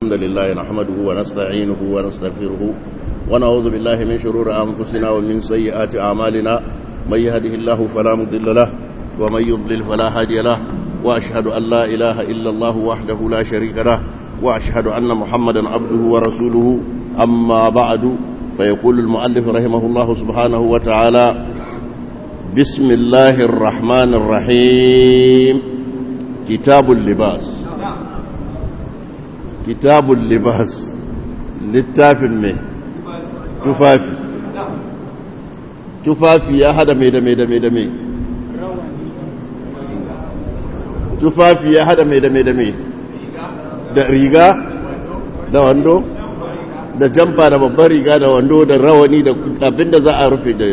الحمد لله نحمده ونستعينه ونستغفره ونعوذ بالله من شرور أنفسنا ومن سيئات أعمالنا من يهده الله فلا مضل له ومن يضلل فلا هادي له وأشهد أن لا إله إلا الله وحده لا شريك له وأشهد أن محمدا عبده ورسوله أما بعد فيقول المؤلف رحمه الله سبحانه وتعالى بسم الله الرحمن الرحيم كتاب اللباس كتاب اللباس littafin mai tufafi tufafi ya hada mai da mai da mai da mai tufafi ya hada mai da mai da mai da riga da wando da jamfa da babban riga da wando da rawani da abinda za a rufe da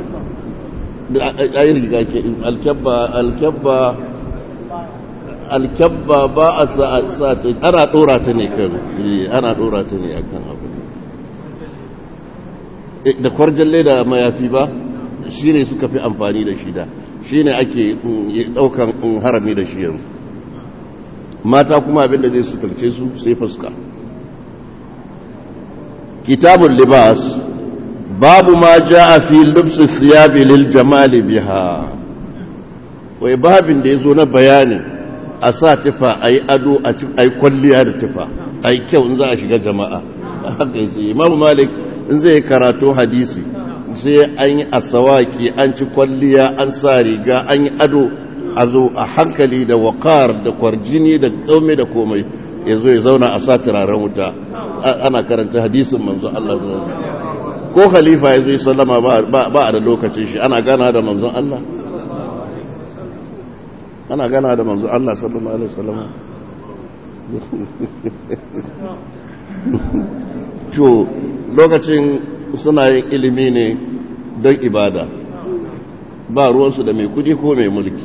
ayi riga ke alkyabba alkyabba alkyabba ba a sa ta ana dora ta ne kan ana dora ta ne akan abu da kwarjalle da mayafi ba shi ne suka fi amfani da shi da shi ne ake daukan harami da shi yanzu mata kuma abinda zai sutarce su sai fuska kitabun libas babu ma ja a fi lubsu siyabi lil jamali biha wai babin da ya zo na bayani a sa tufa a yi ado a yi kwalliya da tufa a yi kyau in za a shiga jama'a haka yace imamu malik in zai karatu hadisi sai an yi asawaki an ci kwalliya an sa riga an yi ado a zo a hankali da wakar da kwarjini da kaume da komai ya zo ya zauna a sa turaren wuta ana karanta hadisin manzo Allah zuwa ko khalifa ya zo yi sallama ba a da lokacin shi ana gana da manzon Allah ana gana da manzon Allah sallallahu alaihi wasallam to lokacin suna yin ilimi ne don ibada ba ruwansu da mai kudi ko mai mulki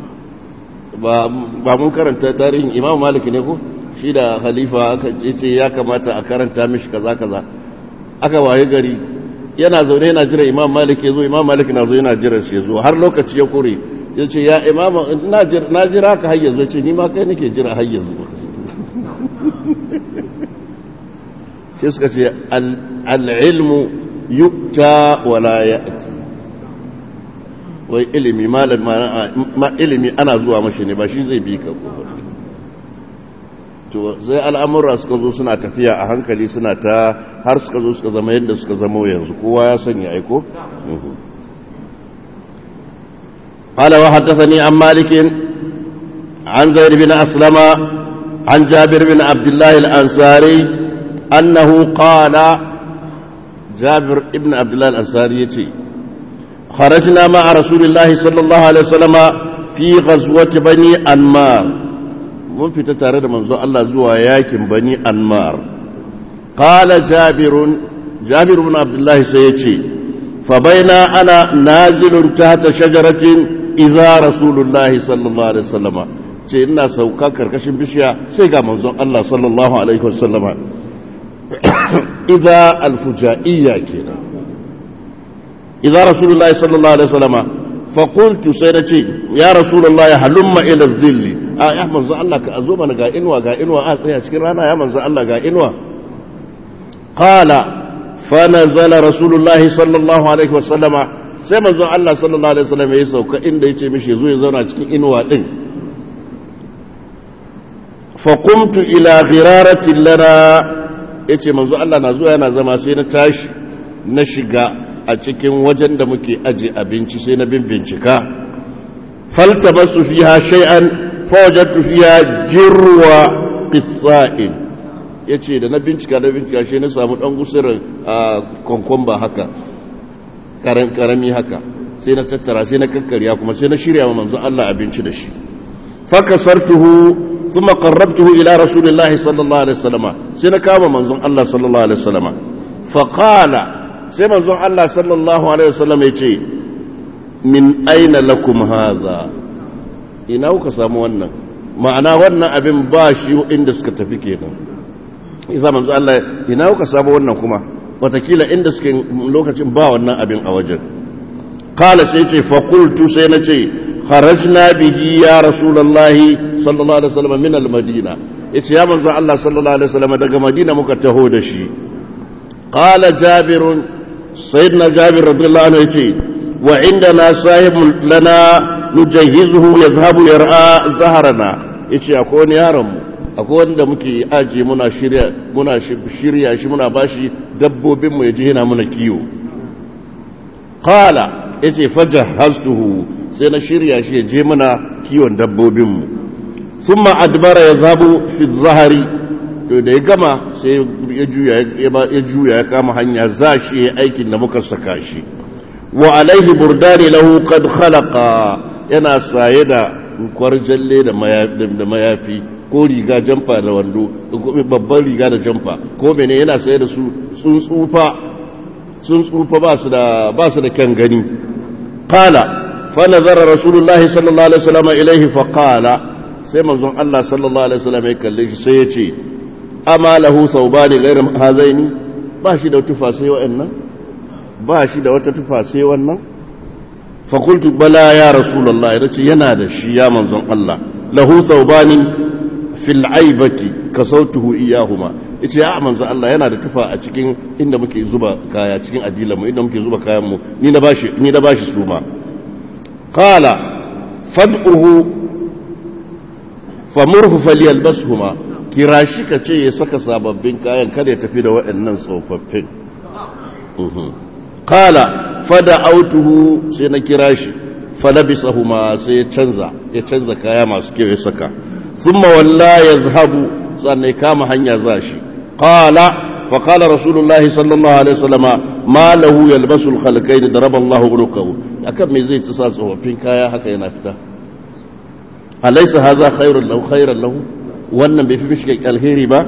ba mun karanta tarihin imam maliki ne ko shi da halifa aka ce ya kamata a karanta mishi kaza kaza aka waye gari yana zaune yana jira imam maliki ya zo imam maliki na zo yana jira shi ya zo har lokaci ya kore ya ce ya imam na jira ka har yanzu ce ni ma kai nake jira har yanzu sai suka ce al'ilmu yukta wala ya'ti wai ilimi ma ilimi ana zuwa mashi ne ba shi zai bi ka to zai al'amura suka zo suna tafiya a hankali suna ta har suka zo suka zama yadda suka zama yanzu kowa ya sanya aiko قال وحدثني عن مالك عن زيد بن أسلم عن جابر بن عبد الله الأنصاري أنه قال جابر ابن عبد الله الأنصاري يتي خرجنا مع رسول الله صلى الله عليه وسلم في غزوة بني أنمار mun fita tare da manzo Allah zuwa yakin bani anmar qala jabirun jabir ibn abdullah sai yace fa baina ana nazilun tahta shajaratin idza rasulullahi sallallahu alaihi wasallama ce ina sauka karkashin bishiya sai ga manzon Allah sallallahu alaihi wasallama idza alfujaiya kenan idza rasulullahi sallallahu alaihi wasallama fa qultu sai nace ya rasulullahi halumma ila dhilli a ya manzo Allah ka zo mana ga inuwa ga inuwa a tsaya cikin rana ya manzo Allah ga inuwa qala fa nazala rasulullahi sallallahu alaihi wasallama sai manzo Allah sallallahu alaihi wasallam ya sauka inda yace mishi zo ya zauna cikin inuwa din fa qumtu ila ghiraratin lana yace manzo Allah na zuwa yana zama sai na tashi na shiga a cikin wajen da muke aje abinci sai na bin bincika faltabasu fiha shay'an fawajattu fiya jirwa qissa'in yace da na bincika da bincika shi na samu dan gusurin konkomba haka karan karami haka sai na tattara sai na kakkarya kuma sai na shirya wa manzo Allah abinci da shi fakasartuhu thumma qarrabtuhu ila rasulillahi sallallahu alaihi wasallama sai na kama manzon Allah sallallahu alaihi wasallama fa qala sai manzon Allah sallallahu alaihi wasallama yace min aina lakum hadha ina kuka samu wannan ma'ana wannan abin ba shi inda suka tafi kenan isa manzo Allah ina kuka samu wannan kuma watakila inda suke lokacin ba wannan abin a wajen qala sai ce fa qultu sai na ce kharajna bihi ya rasulullahi sallallahu alaihi wasallam min al-madina yace ya manzo Allah sallallahu alaihi wasallam daga Madina muka taho da shi qala jabir sayyidina jabir radiyallahu anhu yace wa indana sahib lana nujahizuhu yazhabu yar'a zaharana yace akwai wani yaron mu akwai wanda muke aje muna shirya muna shirya shi muna bashi dabbobin mu yaje yana muna kiyo qala yace fajahaztuhu sai na shirya shi yaje muna kiwon dabbobin mu thumma adbara yazhabu fi zahari to da ya gama sai ya juya ya juya ya kama hanya za shi aikin da muka saka shi wa alaihi burdani lahu qad khalaqa yana saye da kwarjalle da mayafi ko riga jamfa da wando babban riga da jamfa ko mene yana saye da su sun tsufa sun tsufa ba su da ba su da kyan gani qala fa nazara rasulullahi sallallahu alaihi wasallam ilaihi fa qala sai manzon Allah sallallahu alaihi wasallam ya kalle shi sai ya ce ama lahu thawbani ghayr hazaini ba shi da tufa sai wa'annan ba shi da wata tufa sai wannan fa qultu bala ya rasulullahi yace yana da shi ya manzon Allah lahu thawbani fil aibati kasautuhu iyahuma yace ya manzon Allah yana da tufa a cikin inda muke zuba kaya cikin adilan mu inda muke zuba kayan mu ni na bashi ni na bashi su ma qala fad'uhu famurhu falyalbashuma kira shi ka ce ya saka sababbin kayan kada ya tafi da waɗannan tsofaffin kala fada autuhu sai na kira shi falabisahuma sai ya canza ya canza kaya masu kyau ya saka thumma walla yazhabu sannan ya kama hanya za shi qala fa qala rasulullahi sallallahu alaihi wasallama ma lahu yalbasu al-khalqayn daraba Allahu unukahu akan me zai ci sa tsofaffin kaya haka yana fita alaysa hadha khairun lahu khairan lahu wannan bai fi mishi alheri ba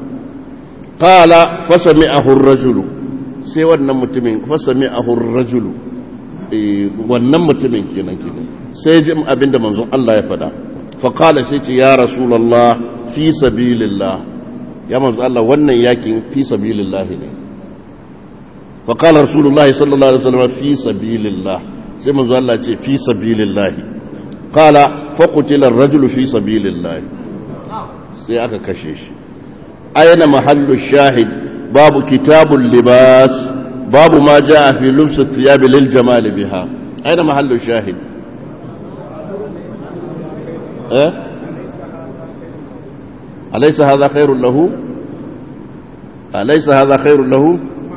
qala fasami'ahu ar-rajulu sai wannan mutumin fasami'ahu ar-rajulu wannan mutumin kenan kenan sai ji abinda manzon Allah ya faɗa fa qala sai ce ya rasulullah fi sabilillah ya manzon Allah wannan yakin fi sabilillah ne fa qala rasulullah sallallahu alaihi wasallam fi sabilillah sai manzon Allah ce fi sabilillah qala fa qutila ar-rajulu fi sabilillah sai aka kashe shi aina mahallu shahid babu kitabul libas babu ma jaa fi lubs athiyab lil jamal biha aina mahallu shahid eh alaysa hadha khairun lahu alaysa hadha khairun lahu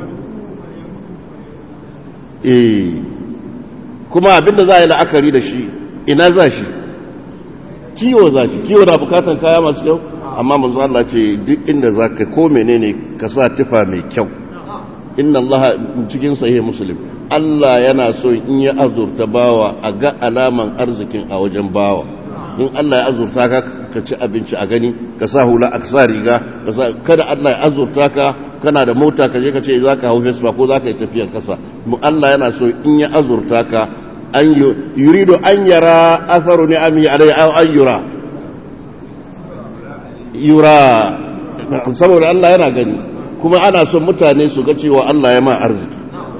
eh kuma abinda za a yi la'akari da shi ina za shi kiwo za shi kiwo na bukatan kaya masu kyau amma manzo Allah ce duk inda zaka ko menene ka sa tufa mai kyau inna Allah cikin sahih muslim Allah yana so in ya azurta bawa a ga alaman arzikin a wajen bawa in Allah ya azurta ka ka ci abinci a gani ka sa hula a sa riga kada Allah ya azurta ka kana da mota ka je ka ce zaka hau Vespa ko zaka yi tafiyar kasa Allah yana so in ya azurta ka an yurido an yara asaru ni'ami alai aw an yura yura saboda Allah yana gani kuma ana son mutane su ga cewa Allah ya ma arziki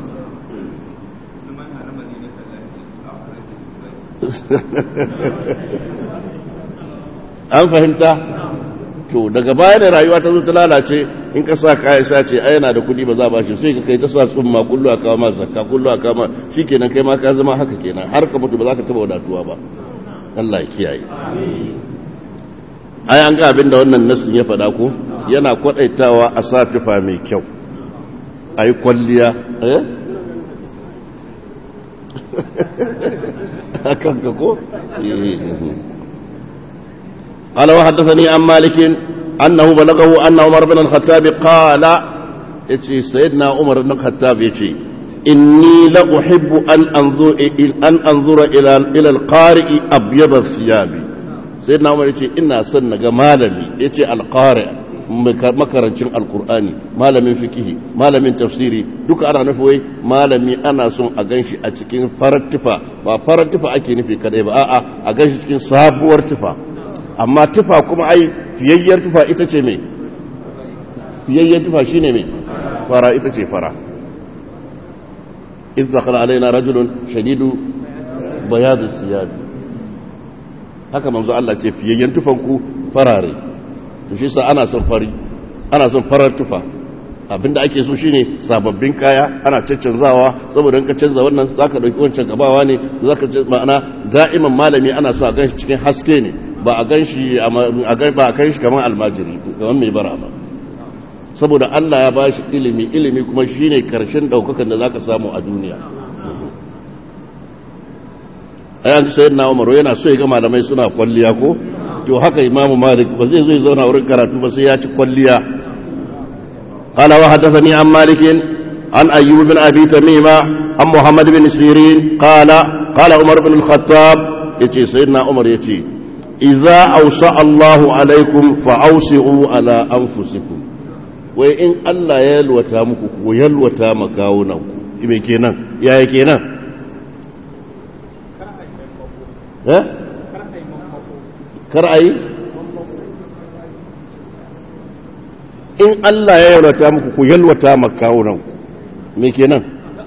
an fahimta to daga baya da rayuwa ta zo ta lalace in ka sa kaya sa ce ai yana da kuɗi ba za ba shi sai ka kai ta sa tsumma kullu aka ma zakka kullu aka ma shikenan kai ma ka zama haka kenan har ka mutu ba za ka taba wadatuwa ba Allah ya kiyaye ai an ga abin da wannan nasin ya faɗa ko yana kwadaitawa a sa tufa mai kyau ai kwalliya eh akan ka ko قال وحدثني عن مالك أنه بلغه أن عمر بن الخطاب قال يتي سيدنا عمر بن الخطاب يتي إني لأحب أن أنظر, أن أنظر إلى, إلى القارئ أبيض الثياب سيدنا عمر يتي إنا سنة مالني يتي القارئ makarancin alkur'ani malamin fikihi malamin tafsiri duka ana nufi wai malami ana son a ganshi a cikin farar tufa ba farar tufa ake nufi kadai ba a'a a ganshi cikin sabuwar tufa amma tufa kuma ai fiyayyar tufa ita ce mai fiyayyar tufa shi ne mai fara ita ce fara izdakala alaina rajulun shadidu bayadu siyabi haka manzo Allah ce fiyayyen tufanku farare to shi sa ana son fari ana son farar tufa abinda ake so shine sababbin kaya ana caccanzawa saboda in ka canza wannan zaka dauki wancan gabawa ne zaka ma'ana da'iman malami ana so a ganshi cikin haske ne ba a ganshi a ba a kai shi kamar almajiri kamar mai bara ba saboda Allah ya bashi ilimi ilimi kuma shine karshen daukakan da zaka samu a duniya ayan sayyidina Umar yana so ya ga malamai suna kwalliya ko to haka Imam Malik ba zai zo ya zauna wurin karatu ba sai ya ci kwalliya قال وحدثني عن مالك عن أيوب بن أبي تميمة عن محمد بن سيرين قال قال عمر بن الخطاب يتي سيدنا عمر يتي إذا أوسع الله عليكم فأوسعوا على أنفسكم وإن الله يلوتا مكو ويلوتا مكاونكم إيه كينا يا كينا ها كرأي in Allah ya yalwata muku ku yalwata makawunan me kenan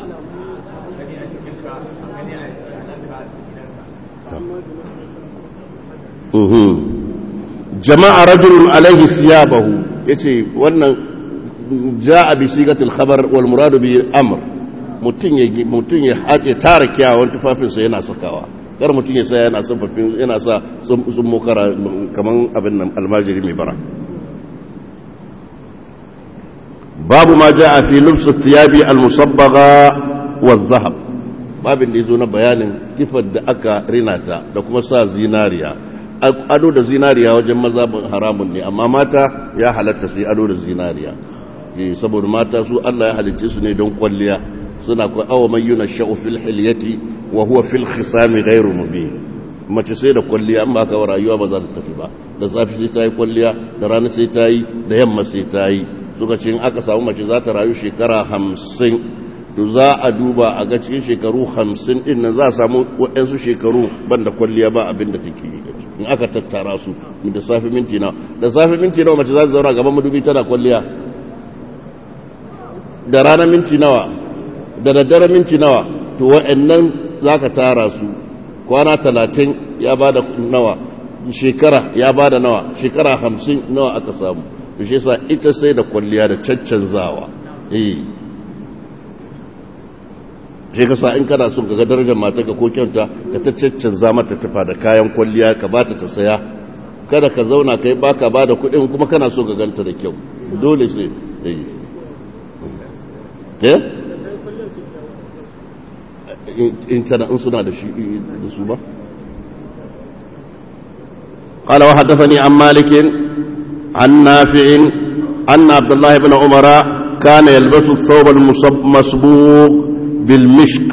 jama'a rajulun alaihi siyabahu yace wannan ja'a bi sigatil khabar wal muradu bi amr mutun ya mutun ya haƙe tara kiyawan tufafinsa yana sakawa kar mutun ya sa yana son yana sa sun mukara kaman abin nan almajiri mai bara باب ما جاء في لبس الثياب المصبغة والذهب babin da ya zo na bayanin tifar da aka rinata da kuma sa zinariya ado da zinariya wajen maza haramun ne amma mata ya halatta su yi ado da zinariya saboda mata su Allah ya halicce su ne don kwalliya suna kwa awa mai yuna sha'u fil hilyati wa huwa fil khisami ghairu mubin mace sai da kwalliya an ba ka rayuwa ba za ta tafi ba da safi sai ta yi kwalliya da rana sai ta yi da yamma sai ta yi suka ce in aka samu mace za ta rayu shekara hamsin to za a duba a ga cikin shekaru hamsin din nan za a samu waɗansu shekaru ban da kwalliya ba abin da take yi in aka tattara su da safi minti nawa da safi minti nawa mace za ta zauna gaban madubi tana kwalliya da rana minti nawa da daddare minti nawa to waɗannan za ka tara su kwana talatin ya ba da nawa shekara ya ba da nawa shekara hamsin nawa aka samu to shi yasa ita sai da kwalliya da caccanzawa eh shi kasa in kana son ga darajar mata ka ko kyauta ka ta caccanza mata tufa da kayan kwalliya ka bata ta saya kada ka zauna kai baka ba da kuɗin kuma kana so ka ganta da kyau dole sai eh eh in tana in suna da shi da su ba قال وحدثني عن مالك عن نافع أن عبد الله بن عمر كان يلبس الثوب المصبوغ بالمشك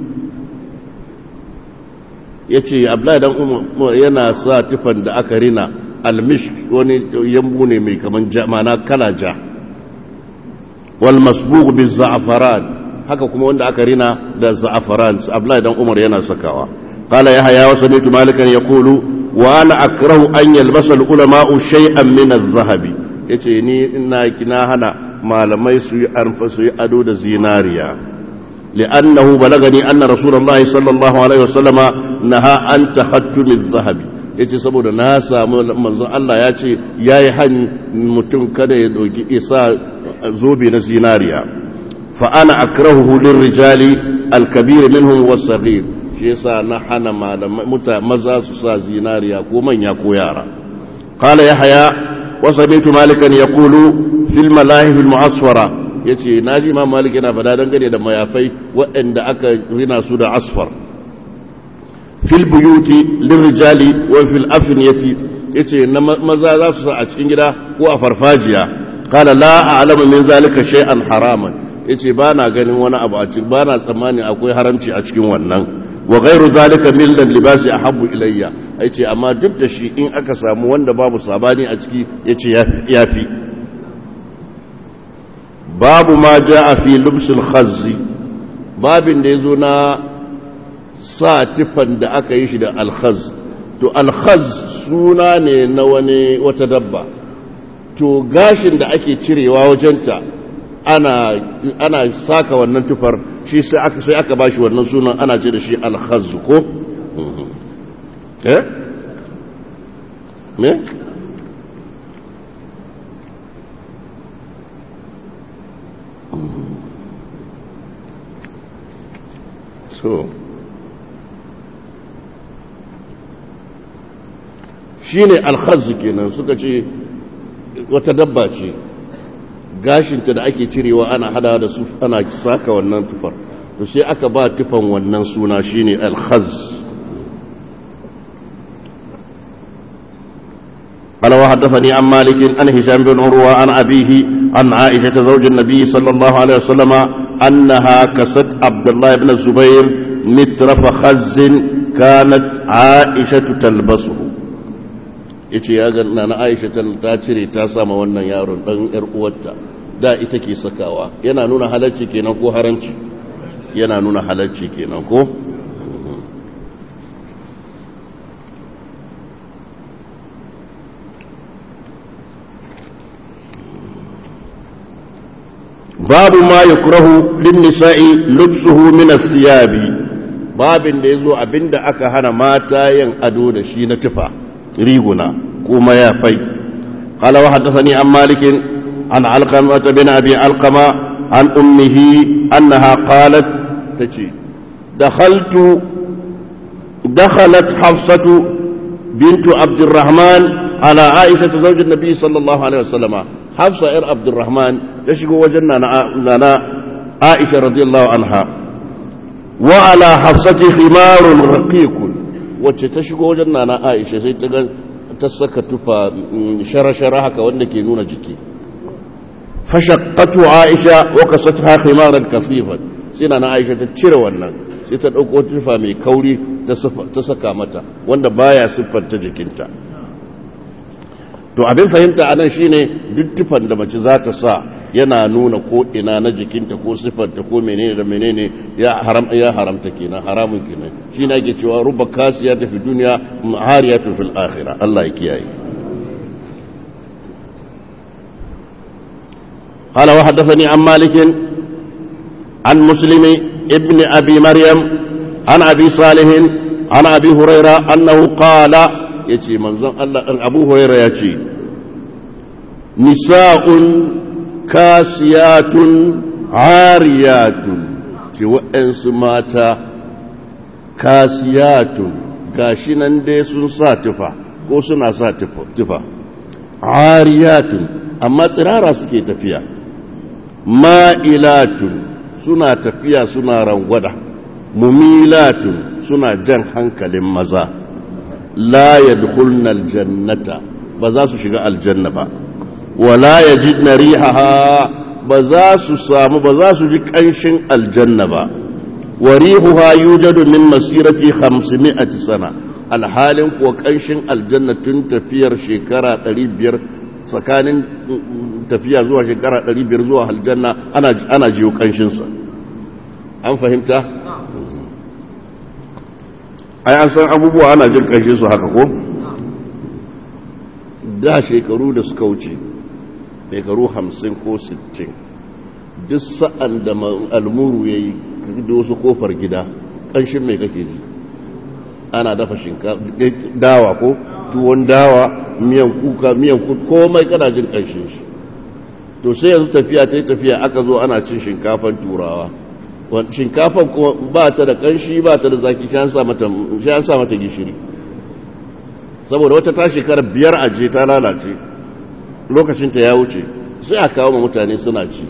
yace Abdullahi dan Umar yana sa tifan da aka rina almishk wani yambu ne mai kaman mana kala ja wal masbugh bil za'afaran haka kuma wanda aka rina da za'afaran Abdullahi dan Umar yana sakawa qala yahya wa sami'tu malikan yaqulu wa ana akrahu an yalbasa al-ulama'u shay'an min adh-dhahabi yace ni ina kina hana malamai su yi arfa su yi ado da zinariya li'annahu balagani anna rasulullahi sallallahu alaihi wasallama naha an tahattum adh-dhahabi yace saboda na samu manzo Allah ya ce yayi hani mutum kada ya doki isa zobe na zinariya fa ana akrahu lirrijali al-kabir minhum was-saghir shi yasa na hana malamai maza su sa zinariya ko manya ko yara qala yahya wa sami'tu malikan yaqulu fil malahif al mu'asfara yace naji imam malik yana fada dangane da mayafai waɗanda aka rina su da asfar fil buyuti lirrijali wa fil afniyati yace na maza za su sa a cikin gida ko a farfajiya qala la a'lamu min zalika shay'an haraman yace ba na ganin wani abu a cikin ba na tsammani akwai haramci a cikin wannan wa ghairu zalika min libasi ahabbu ilayya yace amma duk da shi in aka samu wanda babu sabani a ciki yace yafi babu ma jaa fi lubsul khazzi babin da yazo na sa tifan da aka yi shi da alkhaz to alkhaz suna ne na wani wata dabba to gashin da ake cirewa wajenta ana ana saka wannan tufar shi sai aka sai aka bashi wannan sunan ana ce da shi al-khazz ko eh me so shi ne alhazu kenan suka ce wata dabba ce gashinta da ake cirewa ana hada da su ana saka wannan tufar to sai aka ba tufan wannan suna shine alhaz قال وحدثني عن مالك عن هشام بن عروة عن أبيه عن عائشة زوج النبي صلى الله عليه وسلم أنها كست عبد الله بن الزبير مترف خز كانت عائشة تلبسه yace ya ga na Aisha ta cire ta sama wannan yaron dan yar uwarta da ita ke sakawa yana nuna halacci kenan ko haramci yana nuna halacci kenan ko babu ma yukrahu lin nisa'i lubsuhu min as-siyabi babin da yazo abinda aka hana mata yin ado da shi na tufa riguna kuma ya fai qala wa haddathani an malik an alqama bin abi alqama an ummihi annaha qalat tace dakhaltu dakhalat hafsatu bintu abdurrahman ala aisha zawj an-nabi sallallahu alaihi wasallama hafsa yar abdurrahman ta shigo wajen nana aisha radiyallahu anha wa ala hafsati khimarun raqiqun wacce ta shigo wajen nana aisha sai ta ga ta saka tufa shara-shara haka wanda ke nuna jiki fashaqqatu aisha wa kasatha khimaran kasifan sai nana aisha ta cire wannan sai ta dauko tufa mai kauri ta saka mata wanda baya siffanta jikinta to abin fahimta a nan shine duk tufan da mace za ta sa yana nuna ko ina na jikinta ko siffarta ko menene da menene ya haram ya haramta kenan haramun kenan shi ne ake cewa ruba kasiya ta fi duniya hariyatu fil akhirah Allah ya kiyaye قال وحدثني عن مالك عن مسلم ابن أبي مريم عن أبي صالح عن أبي هريرة أنه قال ya ce manzon Allah ɗan abu huraira ya ce nisa'un kasiyatun ariyatun ce waɗansu mata kasiyatun gashi nan dai sun sa tufa ko suna sa tufa ariyatun amma tsirara suke tafiya ma'ilatun suna tafiya suna rangwada mumilatun suna jan hankalin maza la yadkhulna aljannata ba za su shiga aljanna ba wala yajidna rihaha ba za su samu ba za su ji kanshin aljanna ba wa rihuha yujadu min masirati 500 sana alhalin kuwa kanshin aljanna tun tafiyar shekara 500 tsakanin tafiya zuwa shekara 500 zuwa aljanna ana ana jiyo kanshin sa an fahimta ai an san abubuwa ana jin ƙarshe su haka ko da shekaru da suka wuce shekaru hamsin ko sittin duk sa'an da almuru ya yi da wasu kofar gida ƙanshin mai kake ji ana dafa shinkafa dawa ko tuwon dawa miyan kuka miyan kuka komai kana jin ƙanshin shi to sai yanzu tafiya ta yi tafiya aka zo ana cin shinkafan turawa shinkafan kuma ba ta da kanshi ba ta da zaki shi an sa mata gishiri saboda wata ta shekara biyar aje ta lalace lokacinta ya wuce sai a kawo ma mutane suna ci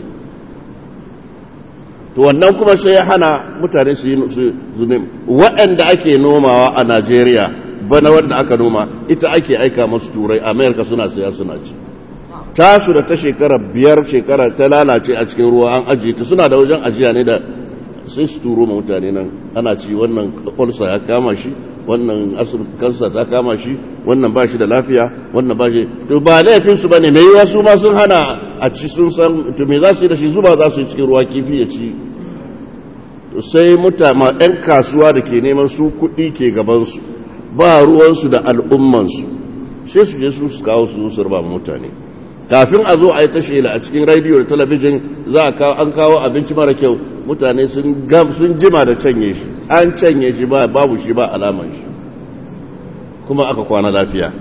to wannan kuma sai ya hana mutane su yi zunim waɗanda ake nomawa a najeriya bana wanda aka noma ita ake aika masu turai amerika suna saya suna ci tasu da ta shekara biyar shekara ta lalace a cikin ruwa an ajiye ta suna da wajen ajiya ne da sai su turo ma mutane nan ana ci wannan kwalsa ya kama shi wannan kansa ta kama shi wannan ba shi da lafiya wannan ba shi to ba laifinsu ba ne mai yiwa su ma sun hana a ci sun san to me za su yi da shi zuba za su yi cikin ruwa kifi ya ci sai mutama 'yan kasuwa da ke neman su kuɗi ke gabansu ba ruwansu da al'ummansu sai su je su su kawo su su raba mutane kafin a zo a yi ta shela a cikin rediyo da talabijin za a kawo an kawo abinci mara kyau mutane sun gam sun jima da canye shi an canye shi ba babu shi ba alaman shi kuma aka kwana lafiya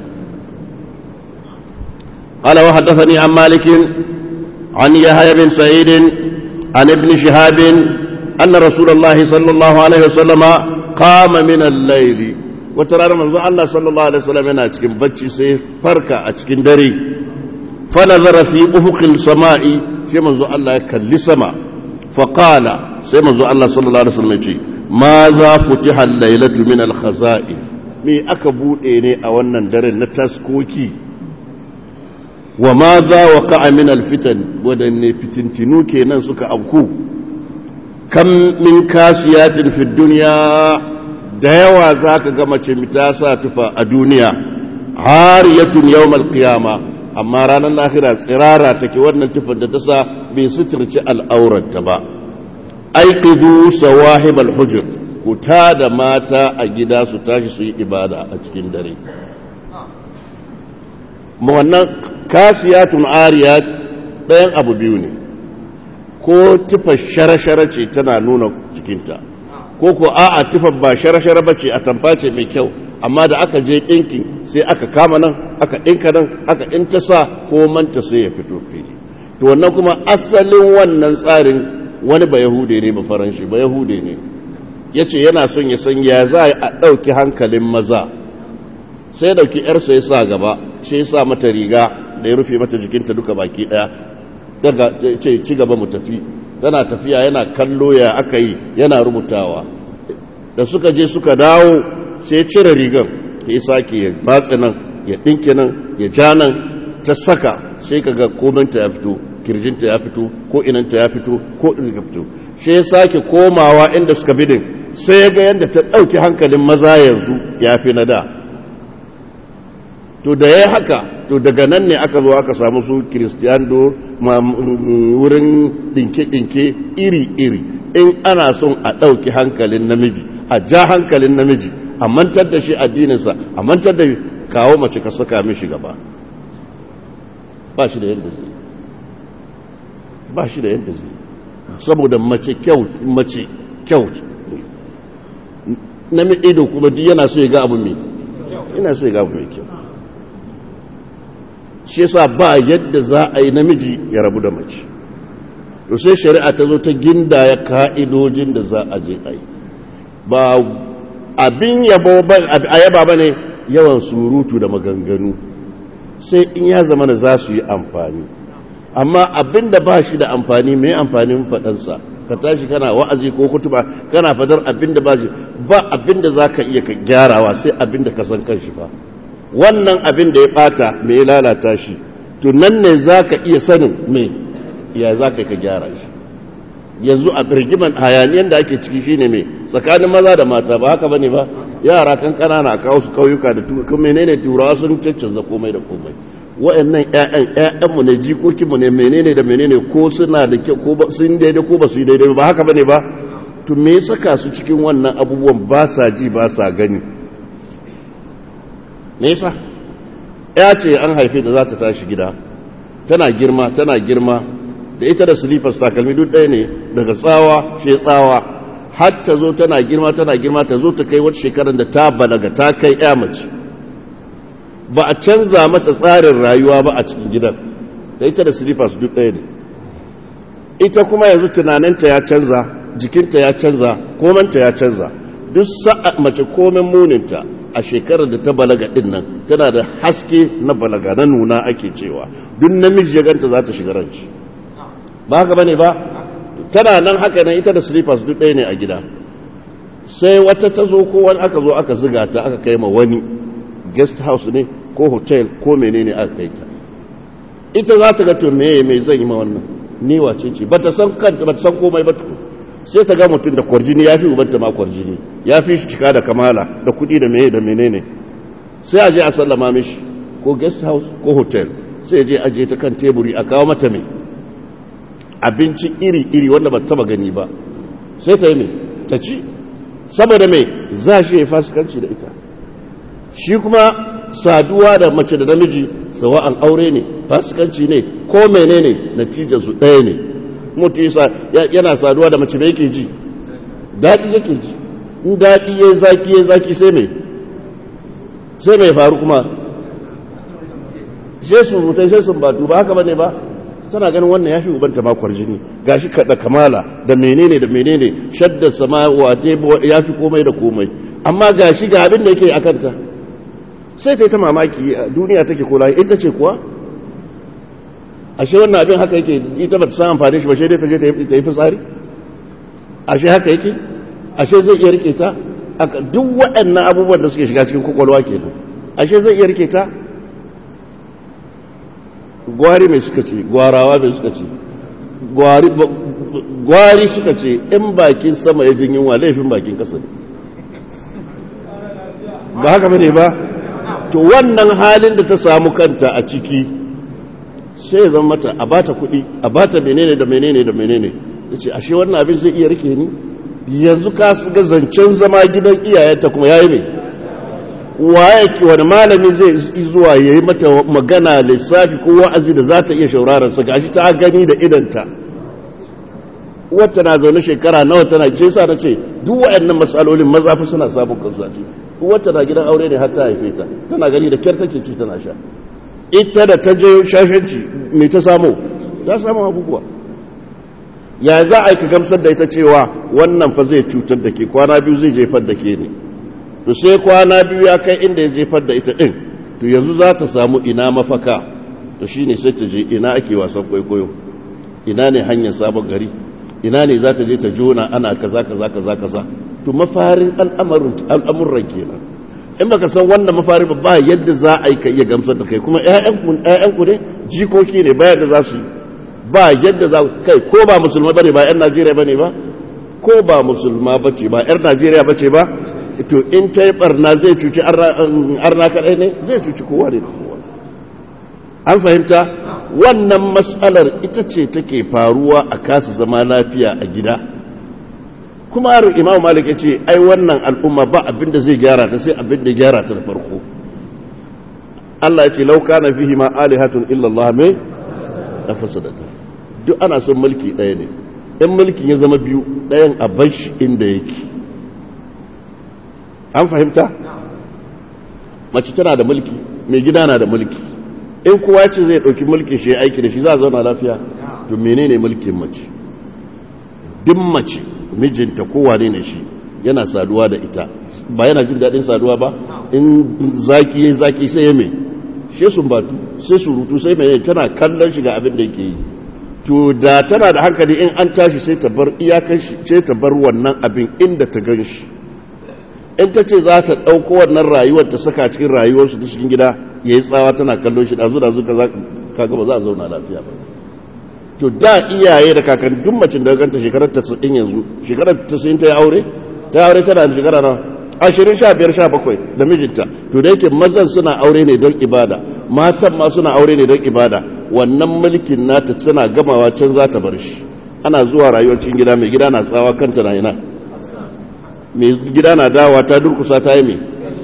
قال وحدثني عن مالك عن يحيى بن سعيد عن ابن شهاب أن رسول الله صلى الله عليه وسلم قام من الليل وترى من الله صلى الله عليه وسلم أنا أتكن بتشي سي فركة أتكن دري فنظر في أفق السماء في منذ الله يكلي سما فقال سي منذ الله صلى الله عليه وسلم يقول ماذا فتح الليلة من الخزائن me aka buɗe ne a wannan daren na taskoki wa ma za wa ka'a min alfitan waɗanne fitintinu kenan suka auku kam min kasiyatin fi duniya da yawa za ka ga mace ta sa tufa a duniya hariyatun yawmal qiyama amma ranar lahira tsirara take wannan tufan da ta sa bai suturci al'aurarta ba aiqidu sawahib al-hujr ku da mata a gida su tashi su yi ibada a cikin dare wannan kasiyatun ariyat ɗayan abu biyu ne ko tufa shara-shara ce tana nuna jikinta ko ko a'a tufa ba shara-shara ba ce a tamfa ce mai kyau amma da aka je ɗinkin sai aka kama nan aka ɗinka nan aka ɗinta sa ko manta sai ya fito fili to wannan kuma asalin wannan tsarin wani ba yahude ne ba faranshi ba yahude ne ya ce yana son ya san ya za a ɗauki hankalin maza sai ɗauki ‘yarsa ya sa gaba sai ya sa mata riga da ya rufe mata jikinta duka baki ɗaya daga ce ci gaba mu tafi tana tafiya yana kallo ya aka yi yana rubutawa da suka je suka dawo sai cire rigan ya sake ya batse nan ya ɗinke nan ya ja nan ta saka sai ka ga kominta ya fito kirjinta ya fito ko inanta ya fito ko ɗin fito sai ya sake komawa inda suka bidin sai ya ga yadda ta ɗauki hankalin maza yanzu ya fi na da to da ya haka to daga nan ne aka zo aka samu su kiristiyando wurin ɗinke-ɗinke iri-iri in ana son a ɗauki hankalin namiji a ja hankalin namiji a mantar da shi addininsa a mantar da kawo mace ka saka mishi gaba ba shi da yadda zai ba shi da yadda zai saboda mace kyau mace kyau na ido kuma duk yana so ya ga abu mai yana so ya ga abu mai kyau shi yasa ba yadda za a yi namiji ya rabu da mace to sai shari'a ta zo ta gindaya ka'idojin da za a je a yi ba abin yabo a yaba ba ne yawan surutu da maganganu sai in ya zama da za su yi amfani amma abin da ba shi da amfani mai amfanin faɗansa ka tashi kana wa'azi ko kutuba kana fadar abin da ba shi ba abin da za ka iya ka gyarawa sai abin da ka san kanshi fa wannan abin da ya ɓata mai lalata shi to nan ne za ka iya sanin mai ya za ka ka gyara shi yanzu a birgiman hayaniyan da ake ciki shine mai tsakanin maza da mata ba haka bane ba yara kan kanana a kawo su kauyuka da kuma menene turawa sun caccanza komai da komai wa'annan ƴaƴan ƴaƴanmu ne jikokinmu ne menene da menene ko suna da kyau ko sun daidai ko ba su yi daidai ba haka bane ba to me ya saka su cikin wannan abubuwan ba sa ji ba sa gani me yasa ya ce an haife da za ta tashi gida tana girma tana girma da ita da slippers takalmi duk ɗaya ne daga tsawa she tsawa har ta zo tana girma tana girma ta zo ta kai wata shekarar da ta balaga ta kai ya mace ba a canza mata tsarin rayuwa ba a cikin gidan da ita da slippers duk ɗaya ne ita kuma yanzu tunaninta ya canza jikinta ya canza komanta ya canza duk sa'a mace komen muninta a shekarar da ta balaga din nan tana da haske na balaga na nuna ake cewa duk namiji ya ganta za ta shiga ranci ba haka bane ba tana nan haka nan ita da slippers duk ɗaya ne a gida sai wata ta zo ko wani aka zo aka ziga ta aka kai ma wani guest house ne ko hotel ko menene aka kai ta ita za ta ga to meye mai zan yi ma wannan ni wace ce bata san kanta bata san komai ba tukun sai ta ga mutum da kwarjini ya fi ubanta ma kwarjini ya fi shi cika da kamala da kuɗi da meye da menene sai a je a sallama mishi ko guest house ko hotel sai je aje ta kan teburi a kawo mata mai abinci iri-iri wanda ba taba gani ba sai ta yi mai ta ci saboda mai za shi ya fasikanci da ita shi kuma saduwa da mace da namiji sawa'an aure ne fasikanci ne ko menene natijarsu ɗaya ne mutu yana saduwa da mace da yake ji daɗi yake ji in daɗi ya zaki ya zaki sai mai sai mai faru kuma sai surutai sai sun batu ba haka bane ba tana ganin wannan ya fi ubanta makwar jini gashi kaɗa kamala da menene da menene shaddar sama wate ya fi komai da komai amma gashi ga abin da yake a kanta sai ta yi ta mamaki duniya take kola ita ce kuwa ashe wannan abin haka yake ita ba ta san amfani shi ba dai ta je ta yi fitsari ashe haka yake ashe zai iya rike ta duk waɗannan abubuwan da suke shiga cikin kwakwalwa kenan ashe zai iya rike ta gwari mai suka ce gwarawa mai suka ce gwari suka ce in bakin sama ya jin yunwa laifin bakin kasa ne ba haka bane ba to wannan halin da ta samu kanta a ciki sai zan mata a bata kuɗi a bata menene da menene da menene ya ce ashe wannan abin zai iya rike ni yanzu ka ga zancen zama gidan iyayenta kuma ya yi ne waye wani malami zai zuwa ya yi mata magana lissafi ko wa'azi da za ta iya shaurarar sa gashi ta gani da idanta wata na zaune shekara nawa tana ce sa ta ce duk waɗannan matsalolin maza fa suna sabon kansu a ciki wata na gidan aure ne har ta haife ta tana gani da kyar take ci tana sha ita da ta je shashanci me ta samu ta samu abubuwa ya za a yi ka gamsar da ita cewa wannan fa zai cutar da ke kwana biyu zai jefar da ke ne to sai kwana biyu ya kai inda ya jefar da ita ɗin to yanzu za ta samu ina mafaka to shi ne sai ta je ina ake wasan kwaikwayo ina ne hanyar sabon gari ina ne za ta je ta jona ana kaza kaza kaza kaza to mafarin al'amuran kenan in baka san wannan mafari ba ba yadda za a yi ka iya gamsar da kai kuma ƴaƴanku ne jikoki ne ba yadda za su yi ba yadda za kai ko ba musulma bane ba 'yan najeriya bane ba ko ba musulma bace ba 'yar najeriya bace ba to in ta yi barna zai cuci arna kaɗai ne zai cuci kowa ne kowa an fahimta wannan matsalar ita ce take faruwa a kasa zama lafiya a gida kuma har imam malik ya ce ai wannan al'umma ba abin da zai gyara ta sai abin da gyara ta da farko Allah ya ce lauka na fihi ma alihatun illallah mai da fasadata duk ana son mulki ɗaya ne in mulkin ya zama biyu ɗayan a bashi inda yake an fahimta mace tana da mulki mai gida na da mulki in kowa ce zai ɗauki mulkin shi aiki da shi za a zauna lafiya to menene mulkin mace duk mace mijinta kowa ne ne shi yana saduwa da ita ba yana jin daɗin saduwa ba in zaki ya zaki sai ya mai shi sun batu sai surutu sai mai tana kallon shi ga abin da yake yi to da tana da hankali in an tashi sai ta bar iyakan shi sai ta bar wannan abin inda ta gan shi in ta ce za ta ɗauko wannan rayuwar ta saka cikin rayuwarsu da cikin gida ya yi tsawa tana kallon shi ɗazu ɗazu ka gaba za a zauna lafiya ba to da iyaye da kakan duk macin da ganta shekarar ta tsin yanzu shekarar ta sun ta yi aure ta aure tana da shekara na ashirin sha biyar sha bakwai da mijinta to da yake mazan suna aure ne don ibada matan ma suna aure ne don ibada wannan mulkin nata tana gamawa can za ta bar shi ana zuwa rayuwar cikin gida mai gida na tsawa kanta na ina mai gida na dawa ta durkusa ta yi mai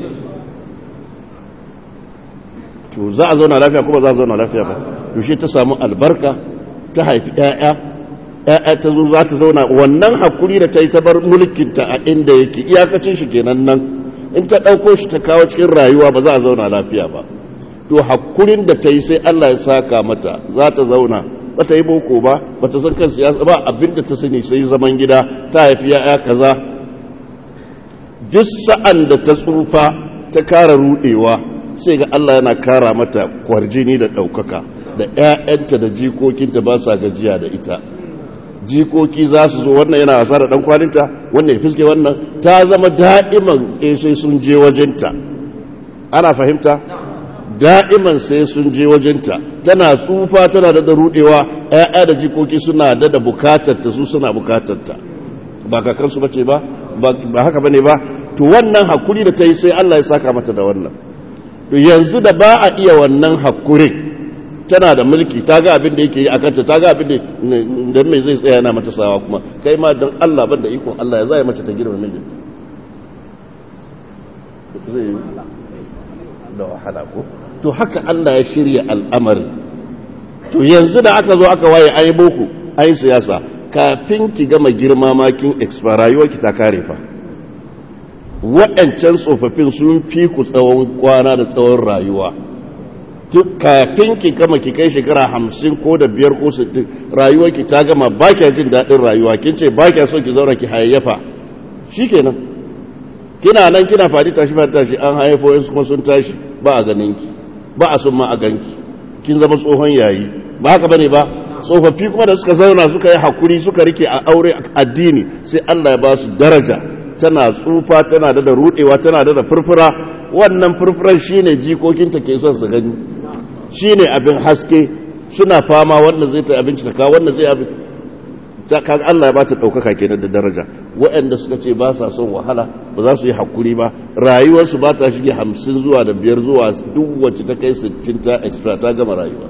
to za a zauna lafiya kuma za a zauna lafiya ba to shi ta samu albarka ta haifi ‘ya'ya ‘ya'ya ta zo za ta zauna wannan hakuri da ta yi ta bar mulkinta a inda yake iyakacin shi kenan nan in ta ɗauko shi ta kawo cikin rayuwa ba za a zauna lafiya ba to hakurin da ta yi sai Allah ya saka mata za ta zauna ba ta yi boko ba ba ta san kan siyasa ba abinda ta sani sai zaman gida ta haifi ‘ya'ya kaza duk sa'an da ta tsufa ta kara rudewa sai ga Allah yana kara mata kwarjini da ɗaukaka da ‘ya'yanta da jikokinta ba sa gajiya da ita jikoki za su zo wannan yana wasa da ɗankwalinta wannan ya fiske wannan ta zama da'iman sai sun je wajenta ana fahimta da'iman sai sun je wajenta tana tsufa tana da rudewa ‘ya'ya da jikoki suna da da bukatarta su suna bukatarta ba kakansu bace ba ba haka bane ba to wannan hakuri da ta yi sai Allah ya saka mata da wannan to yanzu da ba a iya wannan hakurin tana da mulki ta ga abin da yake yi a kanta ta ga abin da dan mai zai tsaya na mata sawa kuma kai ma dan Allah ban da ikon Allah ya zai mace ta girma mijin zai da wahala ko to haka Allah ya shirya al'amari to yanzu da aka zo aka waye ayi boko ayi siyasa kafin ki gama girma makin expire rayuwarki ta kare fa waɗancan tsofaffin sun fi ku tsawon kwana da tsawon rayuwa kafin ki gama ki kai shekara hamsin ko da biyar ko sittin rayuwarki ta gama ba kya jin daɗin rayuwa kin ce ba kya so ki zauna ki hayayyafa shi kenan kina nan kina fadi tashi fadi tashi an haifo yansu kuma sun tashi ba a ganin ki ba a sun ma a ganki kin zama tsohon yayi ba haka bane ba tsofaffi kuma da suka zauna suka yi hakuri suka rike a aure addini sai Allah ya ba su daraja tana tsufa tana da rudewa tana da furfura wannan furfuran shine jikokinta ke son su gani shine abin haske suna fama wannan zai ta abinci ka wannan zai abin kaga Allah ya ba ta ɗaukaka kenan da daraja waɗanda suka ce ba sa son wahala ba za su yi hakuri ba rayuwarsu ba ta shige hamsin zuwa da biyar zuwa duk wacce ta kai sittin ta extra ta gama rayuwa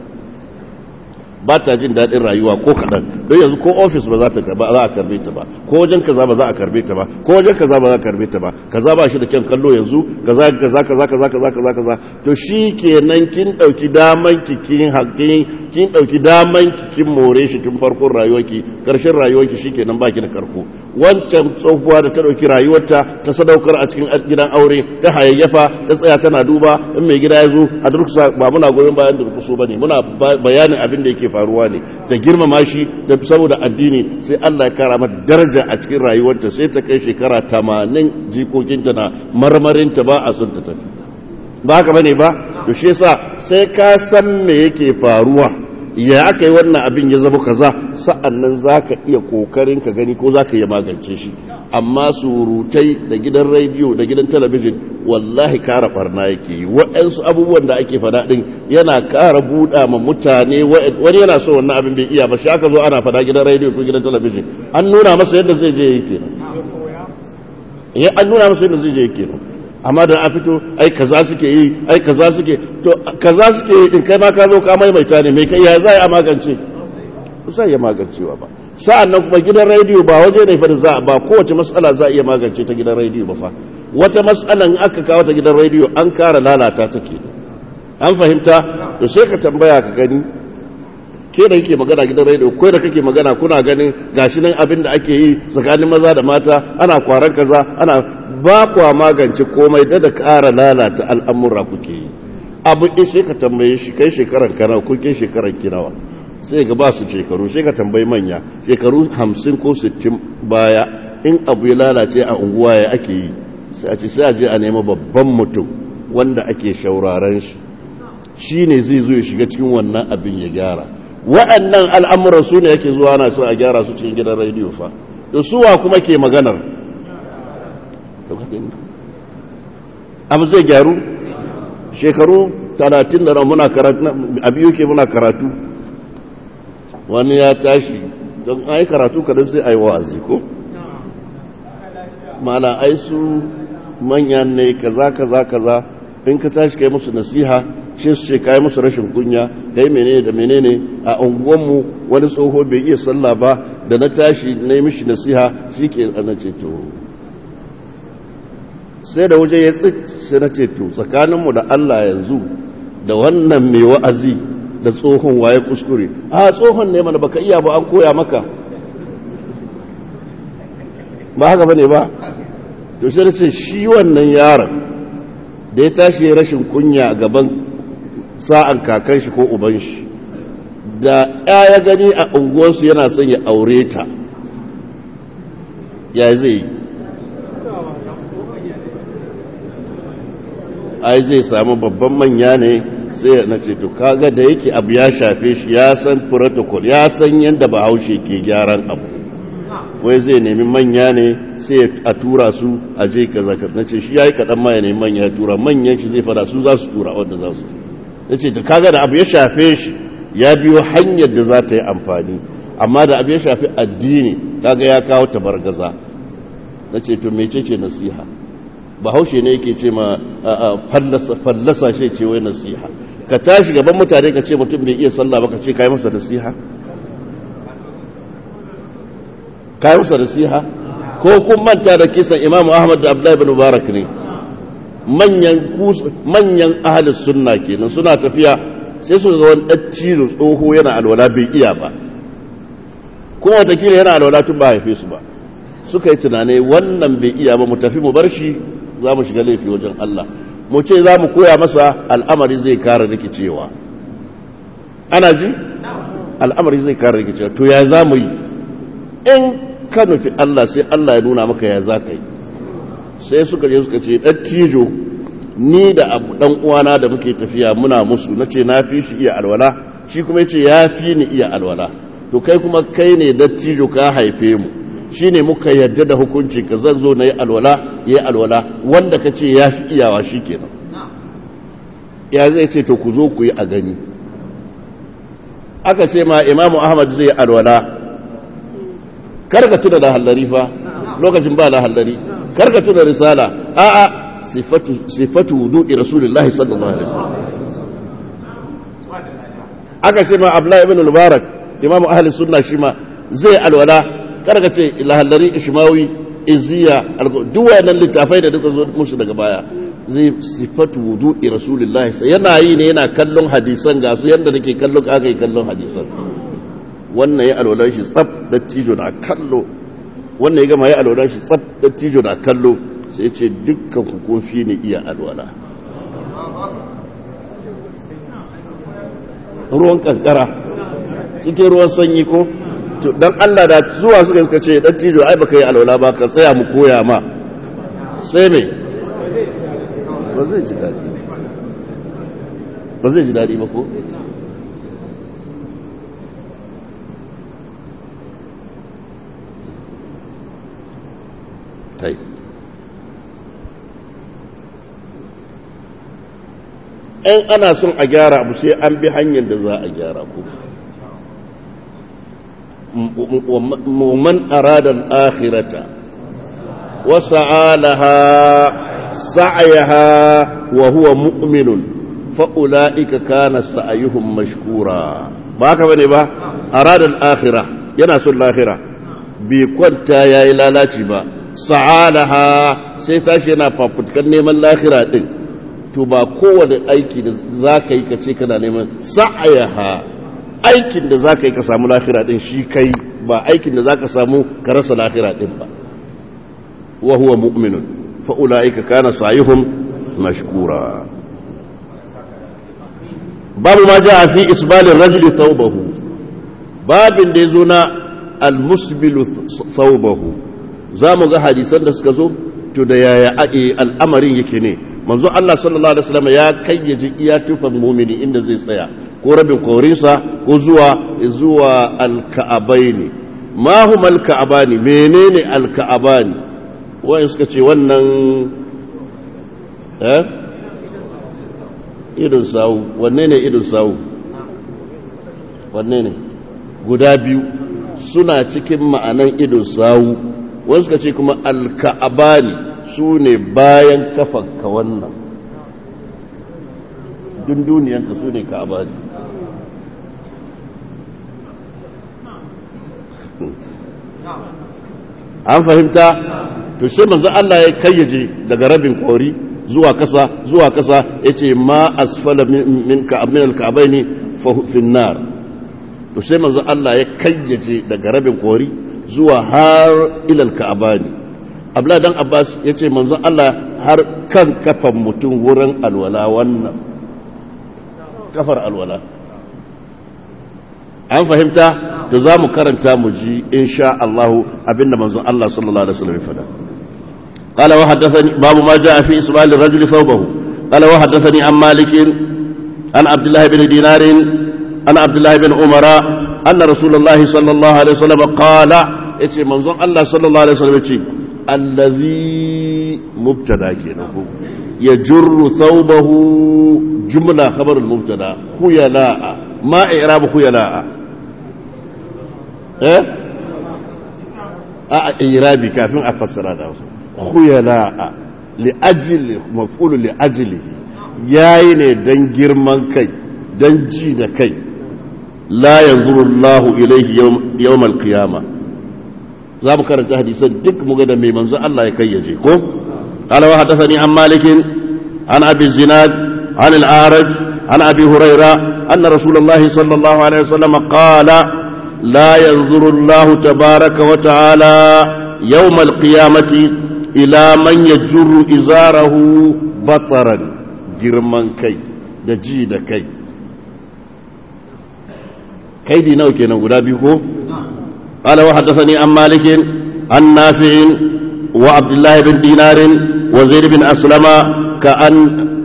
ba ta jin daɗin rayuwa ko kaɗan don yanzu ko ofis ba za ta ba za a karbe ta ba ko wajen kaza ba za a karbe ta ba ko wajen kaza ba za a karbe ta ba kaza ba shi da kyan kallo yanzu kaza kaza kaza kaza kaza kaza kaza to shi kenan kin ɗauki daman ki kin haƙƙin kin ɗauki daman ki kin more shi tun farkon rayuwarki ƙarshen rayuwarki shi kenan baki da karko wancan tsohuwa da ta ɗauki rayuwarta ta sadaukar a cikin gidan aure ta hayayyafa ta tsaya tana duba in mai gida ya zo a durkusa ba muna goyon bayan durkuso ba ne muna bayanin abin da yake faruwa ne ta girmama shi da saboda addini sai Allah ya kara mata daraja a cikin rayuwarta sai ta kai shekara tamanin jikokinta na marmarinta ba a son ta tafi ba haka bane ba to shi yasa sai ka san me yake faruwa ya aka yi wannan abin ya zama kaza sa'annan zaka iya kokarin ka gani ko zaka iya magance shi amma surutai da gidan rediyo da gidan talabijin wallahi kara barna yake yi waɗansu abubuwan da ake faɗa ɗin yana kara buɗa ma mutane wani yana so wannan abin bai iya ba shi aka zo ana faɗa gidan rediyo ko gidan talabijin an nuna masa yadda zai je yake nan an nuna masa yadda zai je yake nan amma da a fito ai kaza suke yi ai kaza suke to kaza suke yi din kai ma ka zo ka maimaita ne mai kai ya za a magance sai ya magancewa ba sa'an nan kuma gidan rediyo ba waje ne fa za ba kowace matsala za a iya magance ta gidan rediyo ba fa wata matsalan aka kawo ta gidan rediyo an kara lalata take an fahimta to sai ka tambaya ka gani ke da kake magana gidan rediyo ko da kake magana kuna ganin gashi nan abin da ake yi tsakanin maza da mata ana kwaran kaza ana ba kwa magance komai da da kara lalata al'amura kuke yi abu in sai ka tambaye shi kai shekaran kana ko kai shekaran kinawa sai ga ba su shekaru sai ka tambayi manya shekaru hamsin ko sittin baya in abu ya lalace a unguwa ya ake yi sai a ce sai a je a nema babban mutum wanda ake shauraren shi shi ne zai zo ya shiga cikin wannan abin ya gyara waɗannan al'amuran su ne yake zuwa na so a gyara su cikin gidan rediyo fa da suwa kuma ke maganar abu zai gyaru shekaru talatin da muna karatu a biyu ke muna karatu wani ya tashi don ai karatu kadan sai ai wa'azi ko mana ai su manyan ne kaza kaza kaza in ka tashi kai musu nasiha shi su ce kai musu rashin kunya kai menene da menene a unguwanmu wani tsoho bai iya sallah ba da na tashi na yi mishi nasiha shi ke ana ce to sai da waje ya tsit sai na ce to tsakaninmu da Allah yanzu da wannan mai wa'azi da tsohon waye kuskure a tsohon ne mana baka iya ba an koya maka ba haka bane ba to sai ce shi wannan yaron da ya tashi rashin kunya gaban sa'an kakan shi ko uban shi da ya gani a unguwarsu yana son ya aure ta ya zai ai zai samu babban manya ne sai na ce to kaga da yake abu ya shafe shi ya san protocol ya san yadda bahaushe ke gyaran abu wai zai nemi manya ne sai a tura su a je kaza na ce shi yayi kadan ma ya nemi manya ya tura manyan shi zai fada su za su tura wanda za su na ce to kaga da abu ya shafe shi ya biyo hanyar da za ta yi amfani amma da abu ya shafi addini kaga ya kawo tabargaza na ce to mece ce nasiha bahaushe ne yake ce ma fallasa shi ce wai nasiha ka tashi gaban mutane ka ce mutum bai iya sallah ba ka ce kai masa nasiha kai masa nasiha ko kun manta da kisan imamu ahmad da abdullahi bin mubarak ne manyan manyan ahlus sunna kenan suna tafiya sai su ga wani ɗacci tsoho yana alwala bai iya ba kuma watakila yana alwala tun ba haife su ba suka yi tunanai wannan bai iya ba mu tafi mu bar shi za mu shiga laifi wajen Allah mu ce za mu koya masa al'amari zai kara rikicewa ana ji al'amari zai kara rikicewa to ya za mu yi in ka nufi Allah sai Allah ya nuna maka ya za ka yi sai suka je suka ce dattijo ni da abu dan uwana da muke tafiya muna musu nace na fi shi iya alwala shi kuma yace ya fi ni iya alwala to kai kuma kai ne dattijo ka haife mu shine muka yarda da hukuncin ka zan zo na yi alwala yi alwala wanda ka ce ya fi iyawa shikenan ya zai ce to ku zo ku yi a gani aka ce ma imamu ahmad zai yi alwala karka tuna da hallari fa lokacin ba da hallari karka tuna risala a'a sifatu wudu'i rasulullahi sallallahu alaihi wasallam aka ce ma abdullahi ibn mubarak imamu ahli sunna shi ma zai alwala karka ce lahallari ishmawi iziya duk wayannan littafai da duka zo musu daga baya zai sifatu wudu'i rasulullahi yana yi ne yana kallon hadisan ga su yanda nake kallon aka yi kallon hadisan wannan ya alwalar shi tsab da tijo na kallo wannan ya gama ya alwalar shi tsab da tijo na kallo sai ce dukkan hukunfi ne iya alwala ruwan kankara cikin ruwan sanyi ko don allah da zuwa suka suka ce dan tijo ai baka yi alwala ba ka tsaya mu koya ma sai mai ba zai ji daɗi ba zai ji daɗi ba ko طيب in ana son a gyara abu sai an bi hanyar da za a gyara ku man arada al-akhirata wa sa'alaha sa'yaha wa huwa mu'minun fa ulaika kana sa'yuhum mashkura ba haka bane ba arada al-akhirah yana son lahira bai kwanta yayi lalaci ba sa'alaha sai tashi yana fafutukan neman lahira din to ba kowane aiki da za ka yi ka ce kana neman sa'ayaha aikin da za ka yi ka samu lahira din shi kai ba aikin da za ka samu ka rasa lahira din ba wa huwa mu'minun fa'ula'ika kana sayuhum mashkura babu ma ja fi isbalin rajuli thawbahu babin da ya zo na al-musbilu thawbahu za mu ga hadisan da suka zo to da yaya al'amarin yake ne manzo Allah sallallahu alaihi wasallam ya kayyaje iya tufan mumini inda zai tsaya ko rabin korinsa ko zuwa zuwa alka'abaini ma huma alka'abani menene alka'abani wayan suka ce wannan eh idon sawu wanne ne idon sawu wanne ne guda biyu suna cikin ma'anan idon sawu wani suka ce kuma alka'abani su ne bayan kafanka wannan dunduniyanka su ne ka'abani an fahimta to shi manzo Allah ya kayyaje daga rabin kori zuwa kasa zuwa kasa yace ma asfala min ka'abin al-ka'baini fa fi nar to sai manzo Allah ya kayyaje daga rabin kori zuwa har ilal ka'abani abla dan abbas ya ce manzon Allah har kan kafan mutum wurin alwala wannan kafar alwala an fahimta da za mu karanta mu ji insha Allah abinda manzon Allah sallallahu alaihi wasallam ya faɗa قال وحدثني باب ما جاء في إسبال الرجل ثوبه قال وحدثني عن مالك عن عبد الله بن دينار عن عبد الله بن عمر أن رسول الله صلى الله عليه وسلم قال yace manzon Allah sallallahu alaihi wasallam yace allazi mubtada kenan ko yajurru thawbahu jumla khabar al-mubtada khuyala ma i'rab khuyala eh a i'rabi kafin a fassara da wasu khuyala li ajli maf'ul li ajli yayi ne dan girman kai dan ji da kai la yanzuru Allahu ilayhi yawm al-qiyamah za mu karanta hadisan duk mu ga da mai manzo Allah ya kayyaje ko qala wa hadathani an malik an abi zinad an al-araj an abi hurayra anna rasulullah sallallahu alaihi wasallam qala la yanzuru Allah tabaaraka wa ta'ala yawm al-qiyamati ila man yajurru izarahu bataran girman kai da ji da kai kaidi nawa kenan guda biyu ko قال وحدثني عن مالك عن نافع وعبد الله بن دينار وزيد بن أسلم كأن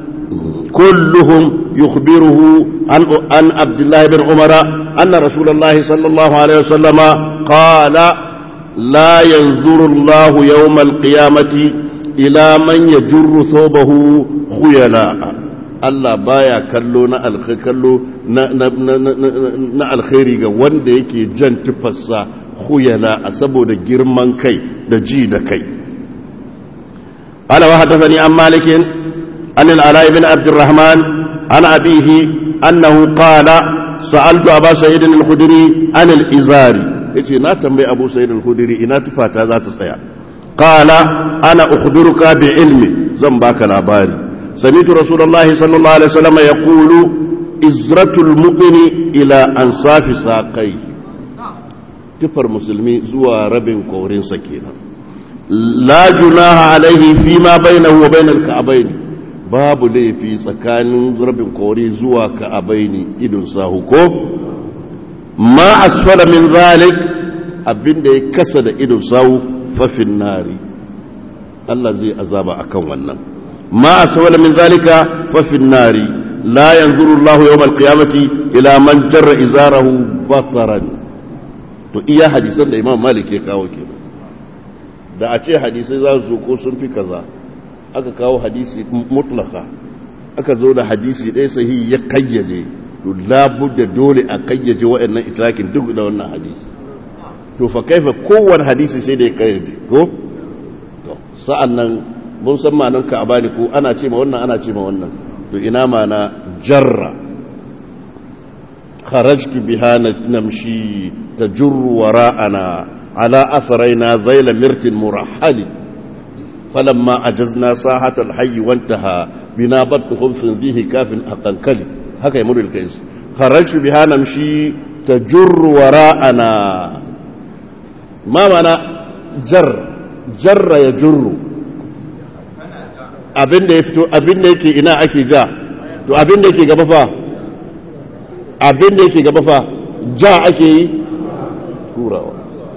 كلهم يخبره عن عن عبد الله بن عمر أن رسول الله صلى الله عليه وسلم قال لا ينظر الله يوم القيامة إلى من يجر ثوبه خيلاء Allah baya kallo na kallo na alkhairi ga wanda yake jan tufarsa khuyala a saboda girman kai da ji da kai ala wa hadathani an malikin an al-ala ibn abd الرحمن عن أبيه أنه قال سألت أبا سعيد الخدري عن الإزار يتي نا تنبي أبو سعيد الخدري إنا تفاتا ذات سيا قال أنا أخبرك بعلمي زنباك الأباري سمعت رسول الله صلى الله عليه وسلم يقول إزرة المؤمن إلى أنصاف ساقيه تفر مسلمي زوى رب كورين سكينا لا جناح عليه فيما بينه وبين الكعبين babu laifi tsakanin rabin kori zuwa ka abaini idon sahu ko ma asfala min zalik abinda ya kasa da idon sahu fafin nari Allah zai azaba akan wannan ma asfala min zalika fafin nari la yanzuru Allah yawm alqiyamati ila man jarra izarahu bataran to iya hadisan da Imam Malik ya kawo kenan da a ce hadisai za su ko sun fi kaza aka kawo hadisi mutlaka aka zo da hadisi ɗaya sahi ya kayyaje to labudda dole a kayyaje waɗannan itilakin duk da wannan hadisi to fa kaifa kowane hadisi sai da ya kayyaje ko to sa'an nan mun san ma'anar ka abani ko ana ce ma wannan ana ce ma wannan to ina mana jarra kharajtu biha namshi tajurru wara'ana ala atharaina zayla mirtin murahhali فلما أجزنا ساحة الحي وانتهى بنا بط خبث ذيه كاف أقنكلي هكا يمر الكيس خرجت بها نمشي تجر وراءنا ما معنى جر جر يجر abin da ya fito abin da yake ina ake ja to abin da yake gaba fa abin da yake gaba fa ja ake yi turawa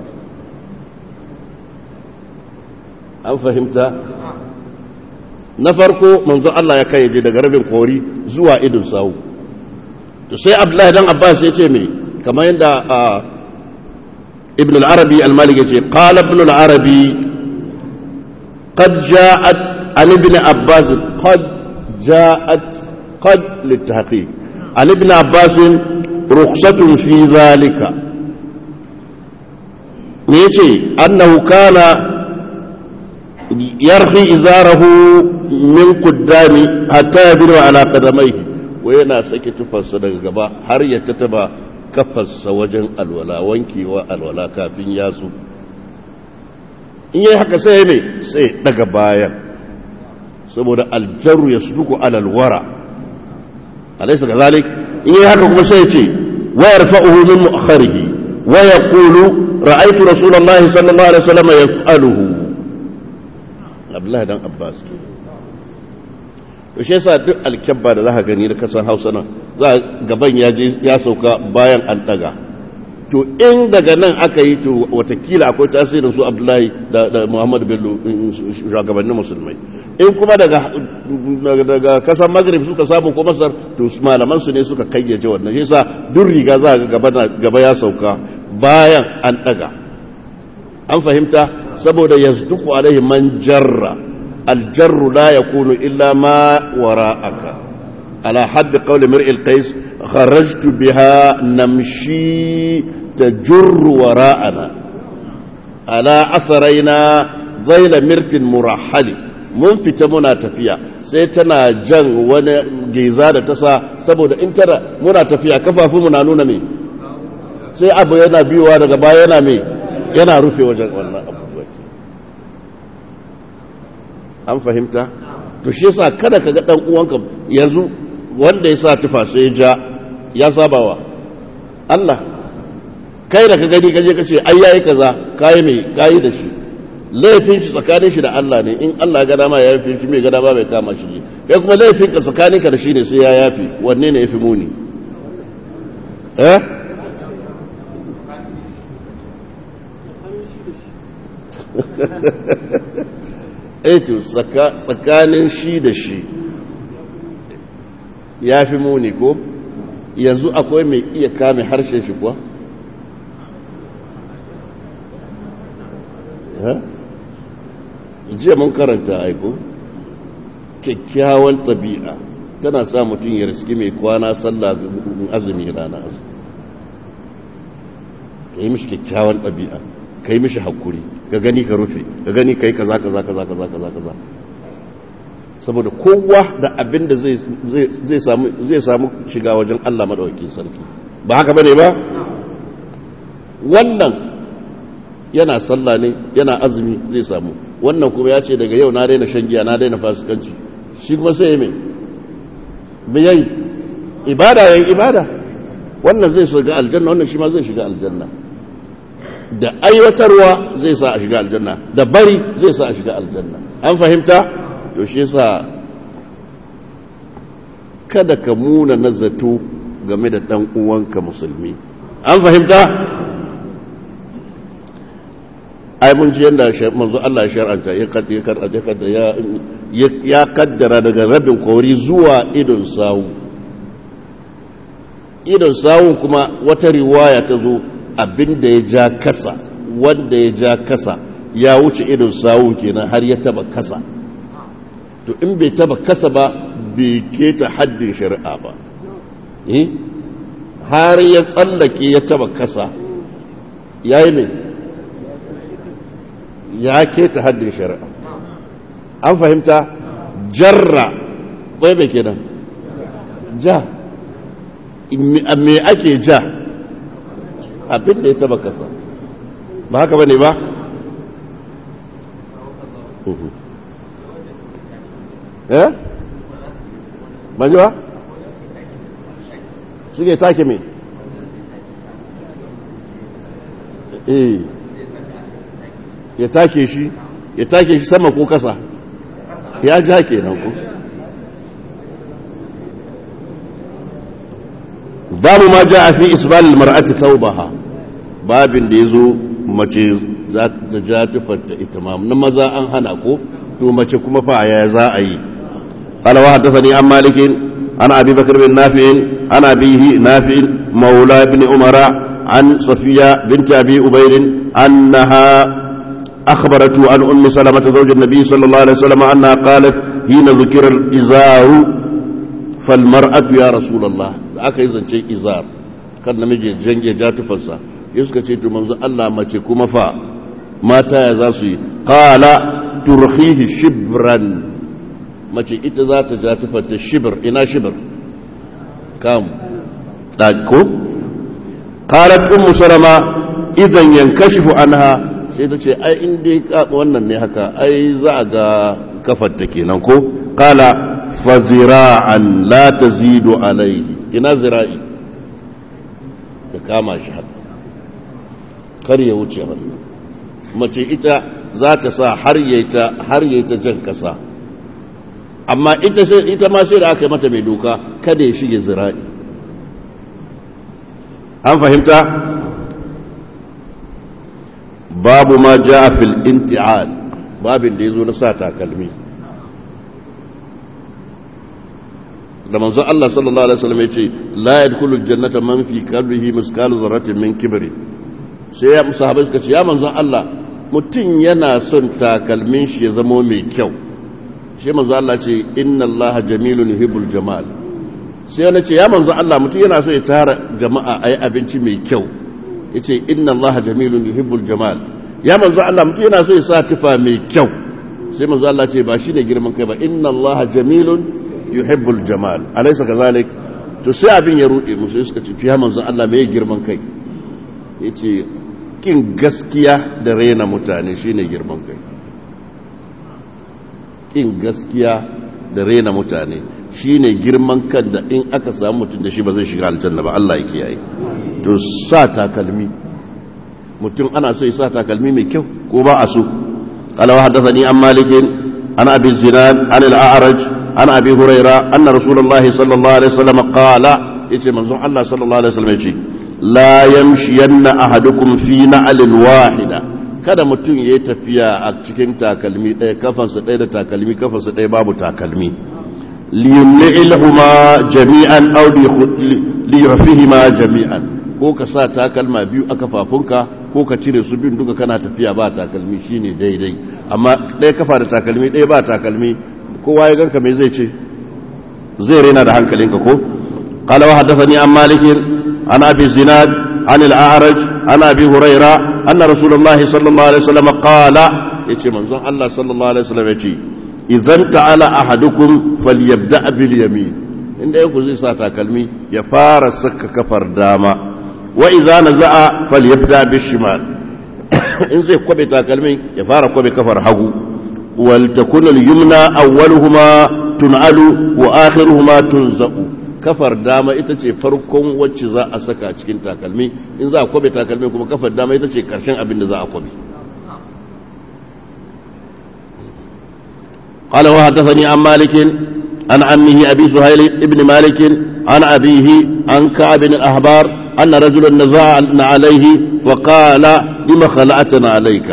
an fahimta na farko manzo Allah ya kai daga rabin kori zuwa idin sawu to sai Abdullahi dan Abbas ya ce me kamar yadda Ibn al-Arabi al-Malik ya ce qala Ibn al-Arabi qad ja'at an Ibn Abbas qad ja'at qad litahqiq an Ibn Abbas rukhsatun fi zalika me yace annahu kana yarfi izarahu min kuddami hatta yadru ala qadamaihi wa yana sake tufarsa daga gaba har ya tataba kafarsa wajen alwala wankewa alwala kafin yatsu in yi haka sai mai sai daga baya saboda aljaru ya suduku alalwara alaisa ga zalik in yi haka kuma sai ce wa yarfa'uhu min mu'akharihi wa yaqulu ra'aytu rasulullahi sallallahu alaihi wasallam yaf'aluhu abdullahi dan abbas ke to shi yasa duk alkyabba da zaka gani da kasan hausa nan za gaban ya je ya sauka bayan an daga to in daga nan aka yi to watakila akwai tasirin su abdullahi da muhammadu bello shugabannin musulmai in kuma daga daga kasan maghrib suka samu ko masar to malaman su ne suka kayyace wannan shi yasa duk riga za ga gaba ya sauka bayan an daga an fahimta saboda yasduku alaihi man jarra aljarru la yakunu illa ma wara'aka ala hadd qawli mir'i alqais kharajtu biha namshi tajurru wara'ana ala atharaina zaila mirtin murahhali mun fita muna tafiya sai tana jan wani geza da tasa saboda in tana muna tafiya kafafunmu na nuna me sai abu yana biyowa daga baya yana me yana rufe wajen wannan abubuwa an fahimta to shi yasa kada ka ga dan uwanka yanzu wanda ya sa tufa sai ja ya sabawa Allah kai da ka gani kaje ka ce ai yayi kaza kai mai kai da shi laifin shi tsakanin shi da Allah ne in Allah ga dama ya yafe shi mai ga dama bai kama shi kai kuma laifin ka tsakaninka da shi ne sai ya yafi wanne ne ya fi muni eh eto tsakanin shi da shi ya fi muni ko yanzu akwai mai iya kame harshen shi kuwa jiya mun karanta aiko kyakkyawan ɗabi'a tana sa mutum ya riski mai kwana sallah azumi rana azumi ka yi mishi kyakkyawan ɗabi'a ka yi mishi haƙuri ka gani ka rufe ka gani ka yi kaza kaza kaza kaza kaza kaza saboda kowa da abin da zai samu shiga wajen Allah madawakin sarki ba haka bane ba wannan yana sallah ne yana azumi zai samu wannan kuma ya ce daga yau na daina shan giya na daina fasikanci shi kuma sai ya mai biyayi ibada yayin ibada wannan zai shiga aljanna wannan shi ma zai shiga aljanna da aiwatarwa zai sa a shiga aljanna da bari zai sa a shiga aljanna an fahimta to shi yasa kada ka muna nazato game da dan uwanka musulmi an fahimta ai mun ji yanda manzo Allah ya shar'anta ya kaddara ya ya kaddara daga rabin kori zuwa idon sawu idon sawu kuma wata riwaya ta zo abinda ya ja kasa wanda ya ja kasa ya wuce idon sawun kenan har ya taba kasa to in bai taba kasa ba bai keta haddin shari'a ba har ya tsallake ya taba kasa ya yi mai ya keta haddin shari'a an fahimta jarra ƙwai mai kenan ja me ake ja abin da ya taba kasa ba haka ba ne ba eh ban ji ba suke take me eh ya take shi ya take shi sama ko kasa ya ja ke nan ko babu ma ja a fi isbalil mar'ati thawbaha babin da yazo mace za ta ja tufarta ita ma na maza an hana ko to mace kuma fa ya za a yi قال وحدثني عن مالك عن ابي بكر بن نافع عن ابيه نافع مولى بن عمر عن صفيه بنت ابي ابير انها اخبرته عن ام سلمه زوج النبي صلى الله عليه وسلم انها قالت حين ذكر الازار فالمراه يا رسول الله aka yi zance izar kan namiji jange ja tufarsa ya suka ce to manzo Allah mace kuma fa mata ya za su yi qala turhihi shibran mace ita za ta ja tufarta shibir ina shibir kam ɗako qalat ummu salama idan yankashifu anha sai ta ce ai in dai wannan ne haka ai za a ga kafarta kenan ko qala fa zira'an la tazidu alayhi ina zira'i ka kama shi haka kar ya wuce hannu mace ita za ta sa har yaita har yaita jan kasa amma ita sai ita ma sai da aka yi mata mai doka kada ya shige zira'i an fahimta babu ma ja fil inti'al babin da ya zo na sa takalmi da manzo Allah sallallahu alaihi wasallam yace la yadkhulu aljannata man fi qalbihi miskalu zarratin min kibri sai ya sahabbai suka ce ya manzo Allah mutum yana son takalmin shi ya zama mai kyau shi manzo Allah ce inna Allah jamilun yuhibbul jamal sai yana ce ya manzo Allah mutum yana so ya tara jama'a ayi abinci mai kyau yace inna Allah jamilun yuhibbul jamal ya manzo Allah mutum yana so ya sa tufa mai kyau sai manzo Allah ce ba shine girman kai ba inna Allah jamilun yuhibbul jamal alaysa kazalik to sai abin ya rude musu suka ce ya manzo Allah me girman kai yace kin gaskiya da rena mutane shine girman kai kin gaskiya da rena mutane shine girman kan da in aka samu mutum da shi ba zai shiga aljanna ba Allah ya kiyaye to sa takalmi mutum ana so ya sa takalmi mai kyau ko ba a so قال وحدثني عن مالك عن ابي الزناد عن الاعرج عن أبي هريرة أن رسول الله صلى الله عليه وسلم قال يتي منظور الله صلى الله عليه وسلم يتي لا يمشين أحدكم في نعل واحدة kada mutum ya yi tafiya a cikin takalmi ɗaya kafansa ɗaya da takalmi kafansa ɗaya babu takalmi liyumli'ilhuma jami'an aw liyurfihima jami'an ko ka sa takalma biyu a kafafunka ko ka cire su bin duka kana tafiya ba takalmi shine daidai amma ɗaya kafa da takalmi ɗaya ba takalmi kowa ya ganka me zai ce zai rena da hankalinka ko qala wa haddathani an malik an abi zinad an al-a'raj an abi huraira anna rasulullah sallallahu alaihi wasallam qala yace manzon Allah sallallahu alaihi wasallam yace idan ta'ala ahadukum falyabda bil yamin inda yake zai sa takalmi ya fara saka kafar dama wa idza naza'a falyabda bil shimal in zai kwabe takalmin ya fara kwabe kafar hagu wal takun al yumna awwaluhuma tun'alu wa akhiruhuma tunza'u kafar dama ita ce farkon wacce za a saka cikin takalmi in za a kwabe takalmi kuma kafar dama ita ce karshen abin da za a kwabe قال وحدثني عن مالك عن عمه أبي سهيل ابن مالك عن أبيه عن كعب بن الأحبار أن رجلا نزع عليه فقال لما خلعتنا عليك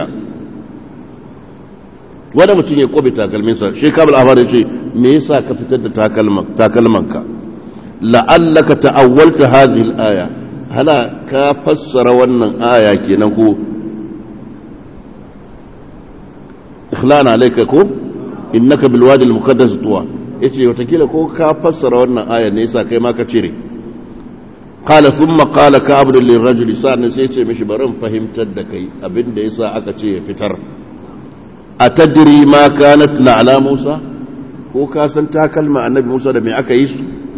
wani mutum ya kwabe takalminsa shi kabal ahmar ya ce me yasa ka fitar da takalmanka la'allaka ta'awwalta hadhihi al-aya hala ka fassara wannan aya kenan ko ikhlana alayka ko innaka bil wadi al muqaddas tuwa yace watakila ko ka fassara wannan aya ne yasa kai ma ka cire qala thumma qala ka abdu lil rajuli sa'an sai yace mishi barin fahimtar da kai abinda yasa aka ce ya fitar atadri ma kanat ala musa ko ka san takalma annabi musa da me aka yi su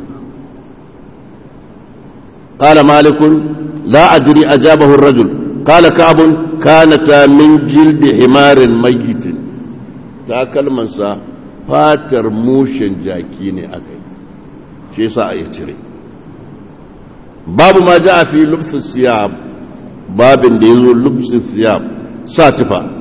qala malikun la adri ajabahu ar-rajul qala ka'ab kanata min jildi himarin mayyitin takalmansa fatar mushen jaki ne aka yi shi sa a yi cire babu ma ja a fi lubsin siyab babin da ya zo lubsin siyab sa tufa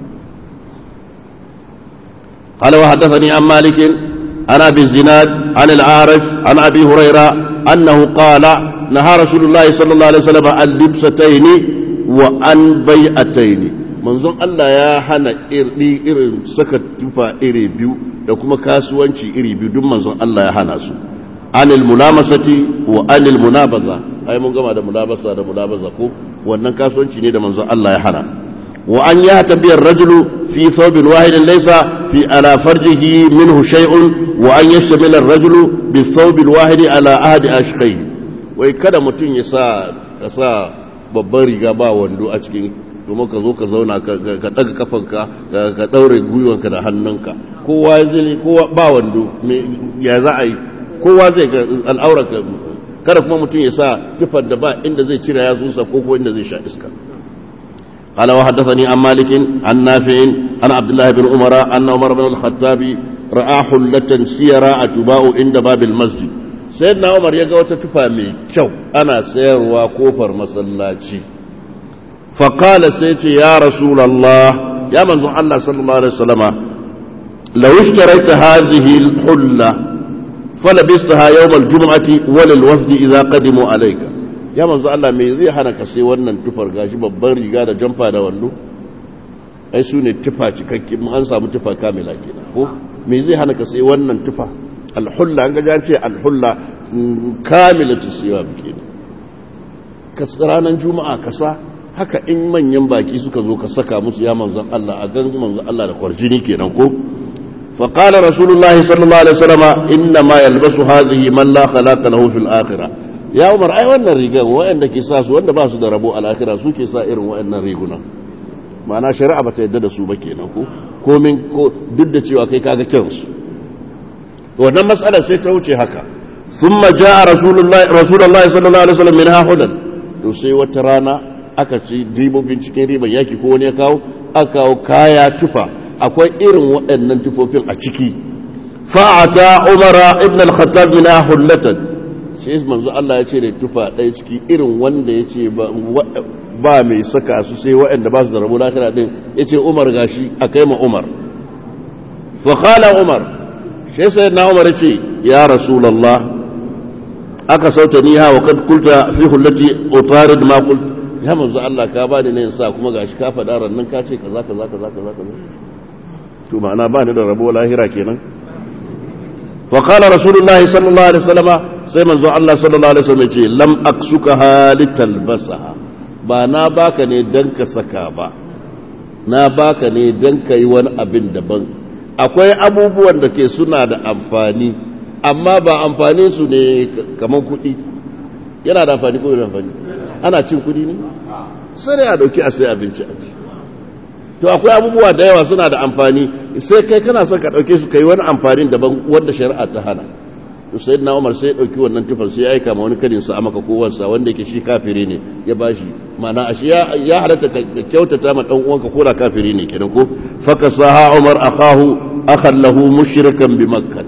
قال وحدثني عن مالك عن ابي الزناد عن العارج عن ابي هريره انه قال نهى رسول الله صلى الله عليه وسلم عن لبستين وعن بيعتين manzon Allah ya hana irin saka tufa iri biyu da kuma kasuwanci iri biyu duk manzon Allah ya hana su anil mulamasati wa anil munabaza ai mun gama da mulabasa da munabaza ko wannan kasuwanci ne da manzon Allah ya hana wa an ya tabiyar rajulu fi thawbin wahidin laysa fi ala farjihi minhu shay'un wa an yashtamila ar-rajulu bi thawbil wahidi ala ahadi ashqai wai kada mutum ya sa ka sa babban riga ba wando a cikin kuma ka zo ka zauna ka daga kafanka ka daure gwiwanka da hannunka kowa zai kowa ba wando ya za a yi kowa zai ga al'aurarka kada kuma mutum ya sa tufar da ba inda zai cire yatsunsa ko ko inda zai sha iska قال وحدثني عن مالك عن نافع عن عبد الله بن عمر أن عمر بن الخطاب رأى حلة سيرا أتباع عند باب المسجد سيدنا عمر يقول تتفى كو أنا سير وكوفر مسلاتي فقال سيتي يا رسول الله يا من الله صلى الله عليه وسلم لو اشتريت هذه الحلة فلبستها يوم الجمعة وللوفد إذا قدموا عليك يا من الله me zai hana ka sai wannan tufar gashi babban riga da jamfa da wando ai su ne tufa cikakke an samu tufa kamila kenan ko me zai hana ka sai wannan tufa alhulla an ga ce alhulla kamilatu siyab kenan ka ranar juma'a kasa haka in manyan baki suka zo ka saka musu ya manzan Allah a gan manzan Allah da kwarjini kenan ko fa qala rasulullah sallallahu alaihi wasallam inna ma yalbasu hadhihi man la khalaqa lahu fil akhirah ya umar ai wannan rigan wayanda ke sa su wanda ba su da rabo al akhirah su ke sa irin wayannan riguna ma'ana shari'a bata yadda da su ba kenan ko komin ko duk da cewa kai kaga kyansu wannan mas'alar sai ta wuce haka thumma jaa rasulullah rasulullah sallallahu alaihi wasallam min hahudan to sai wata rana aka ci ribobin cikin riban yaki ko wani ya kawo aka kawo kaya tufa akwai irin waɗannan tufofin a ciki fa'ata umara ibn al-khattab min hullatan sai manzo Allah ya ce da tufa ɗaya ciki irin wanda ya ce ba mai saka su sai waɗanda ba su da rabu lafiya din ya ce umar gashi a kai ma umar fa qala umar shi sai na umar ce ya rasulullah aka sauta ni ha wa kad kulta fi hullati utarid ma qult ya manzo Allah ka ba ni ne sa kuma gashi ka faɗa rannan ka ce kaza kaza kaza kaza kaza to ma'ana ba ni da rabo lahira kenan fa qala rasulullahi sallallahu alaihi wasallam sai manzo Allah sallallahu alaihi wasallam ce lam aksuka halitalbasaha ba na baka ne dan ka saka ba na baka ne dan ka yi wani abin daban akwai abubuwan da ke suna da amfani amma ba amfani su ne kamar kuɗi yana da amfani ko da amfani ana cin kuɗi ne sai a dauki a sai abinci a ci to akwai abubuwa da yawa suna da amfani sai kai kana son ka dauke su kai wani amfanin daban wanda shari'a ta hana to sai na Umar sai ya dauki wannan tufan sai ya aika ma wani kadin sa amaka ko wansa wanda yake shi kafiri ne ya bashi mana ashe ya ya halatta ka kyautata ma dan uwanka ko da kafiri ne kenan ko fakasaha Umar akahu akhan lahu mushrikan bi makkah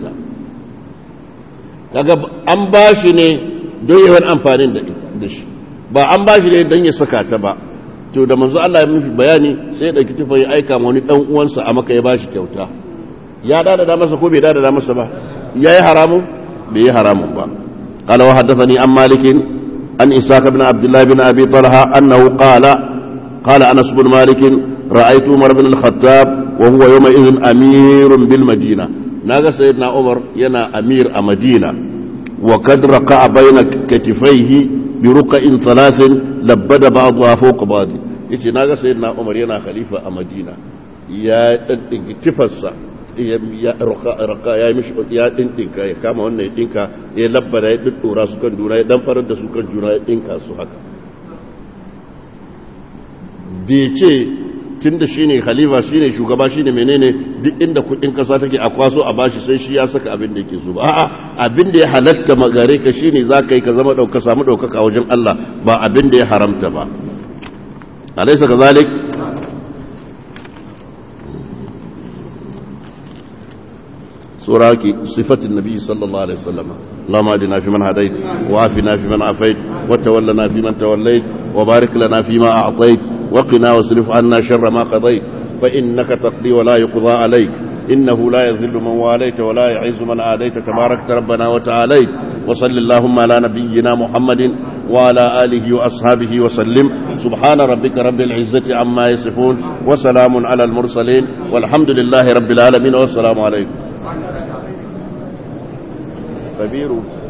kaga an bashi ne don yawan amfanin da shi ba an bashi ne don ya saka ta ba to da manzo Allah ya mishi bayani sai ya dauki tufa ya aika ma wani dan uwansa a maka ya bashi kyauta ya dada da masa ko bai dada da masa ba yayi haramun bai yi haramun ba qala wa haddathani an malik an isaq ibn abdullah ibn abi talha annahu qala qala anas ibn malik ra'aytu umar ibn al-khattab wa huwa yawma idhin amirun bil madina naga sayyidina umar yana amir a madina wa kad raqa bayna katifaihi bi ruqa'in thalathin labbada ba'dha fawqa ba'd yace naga sayyidina umar yana khalifa a madina ya daddinki tifarsa ya raka ya mishi ya dindinka ya kama wannan ya dinka ya labbada ya duddura su kan juna ya dan farar da su kan juna ya dinka su haka bai ce tun da shine khalifa shine shugaba shine menene duk inda kudin kasa take a kwaso a bashi sai shi ya saka abin da yake so ba a'a abin da ya halatta magare ka shine zaka yi ka zama dauka samu daukaka wajen Allah ba abin da ya haramta ba alaysa kazalik سوراك صفة النبي صلى الله عليه وسلم اللهم اهدنا فيمن هديت وعافنا فيمن عافيت وتولنا فيمن توليت وبارك لنا فيما أعطيت وقنا واصرف عنا شر ما قضيت فإنك تقضي ولا يقضى عليك إنه لا يذل من واليت ولا يعز من آديت تباركت ربنا وتعاليت وصل اللهم على نبينا محمد وعلى آله وأصحابه وسلم سبحان ربك رب العزة عما يصفون وسلام على المرسلين والحمد لله رب العالمين والسلام عليكم كبير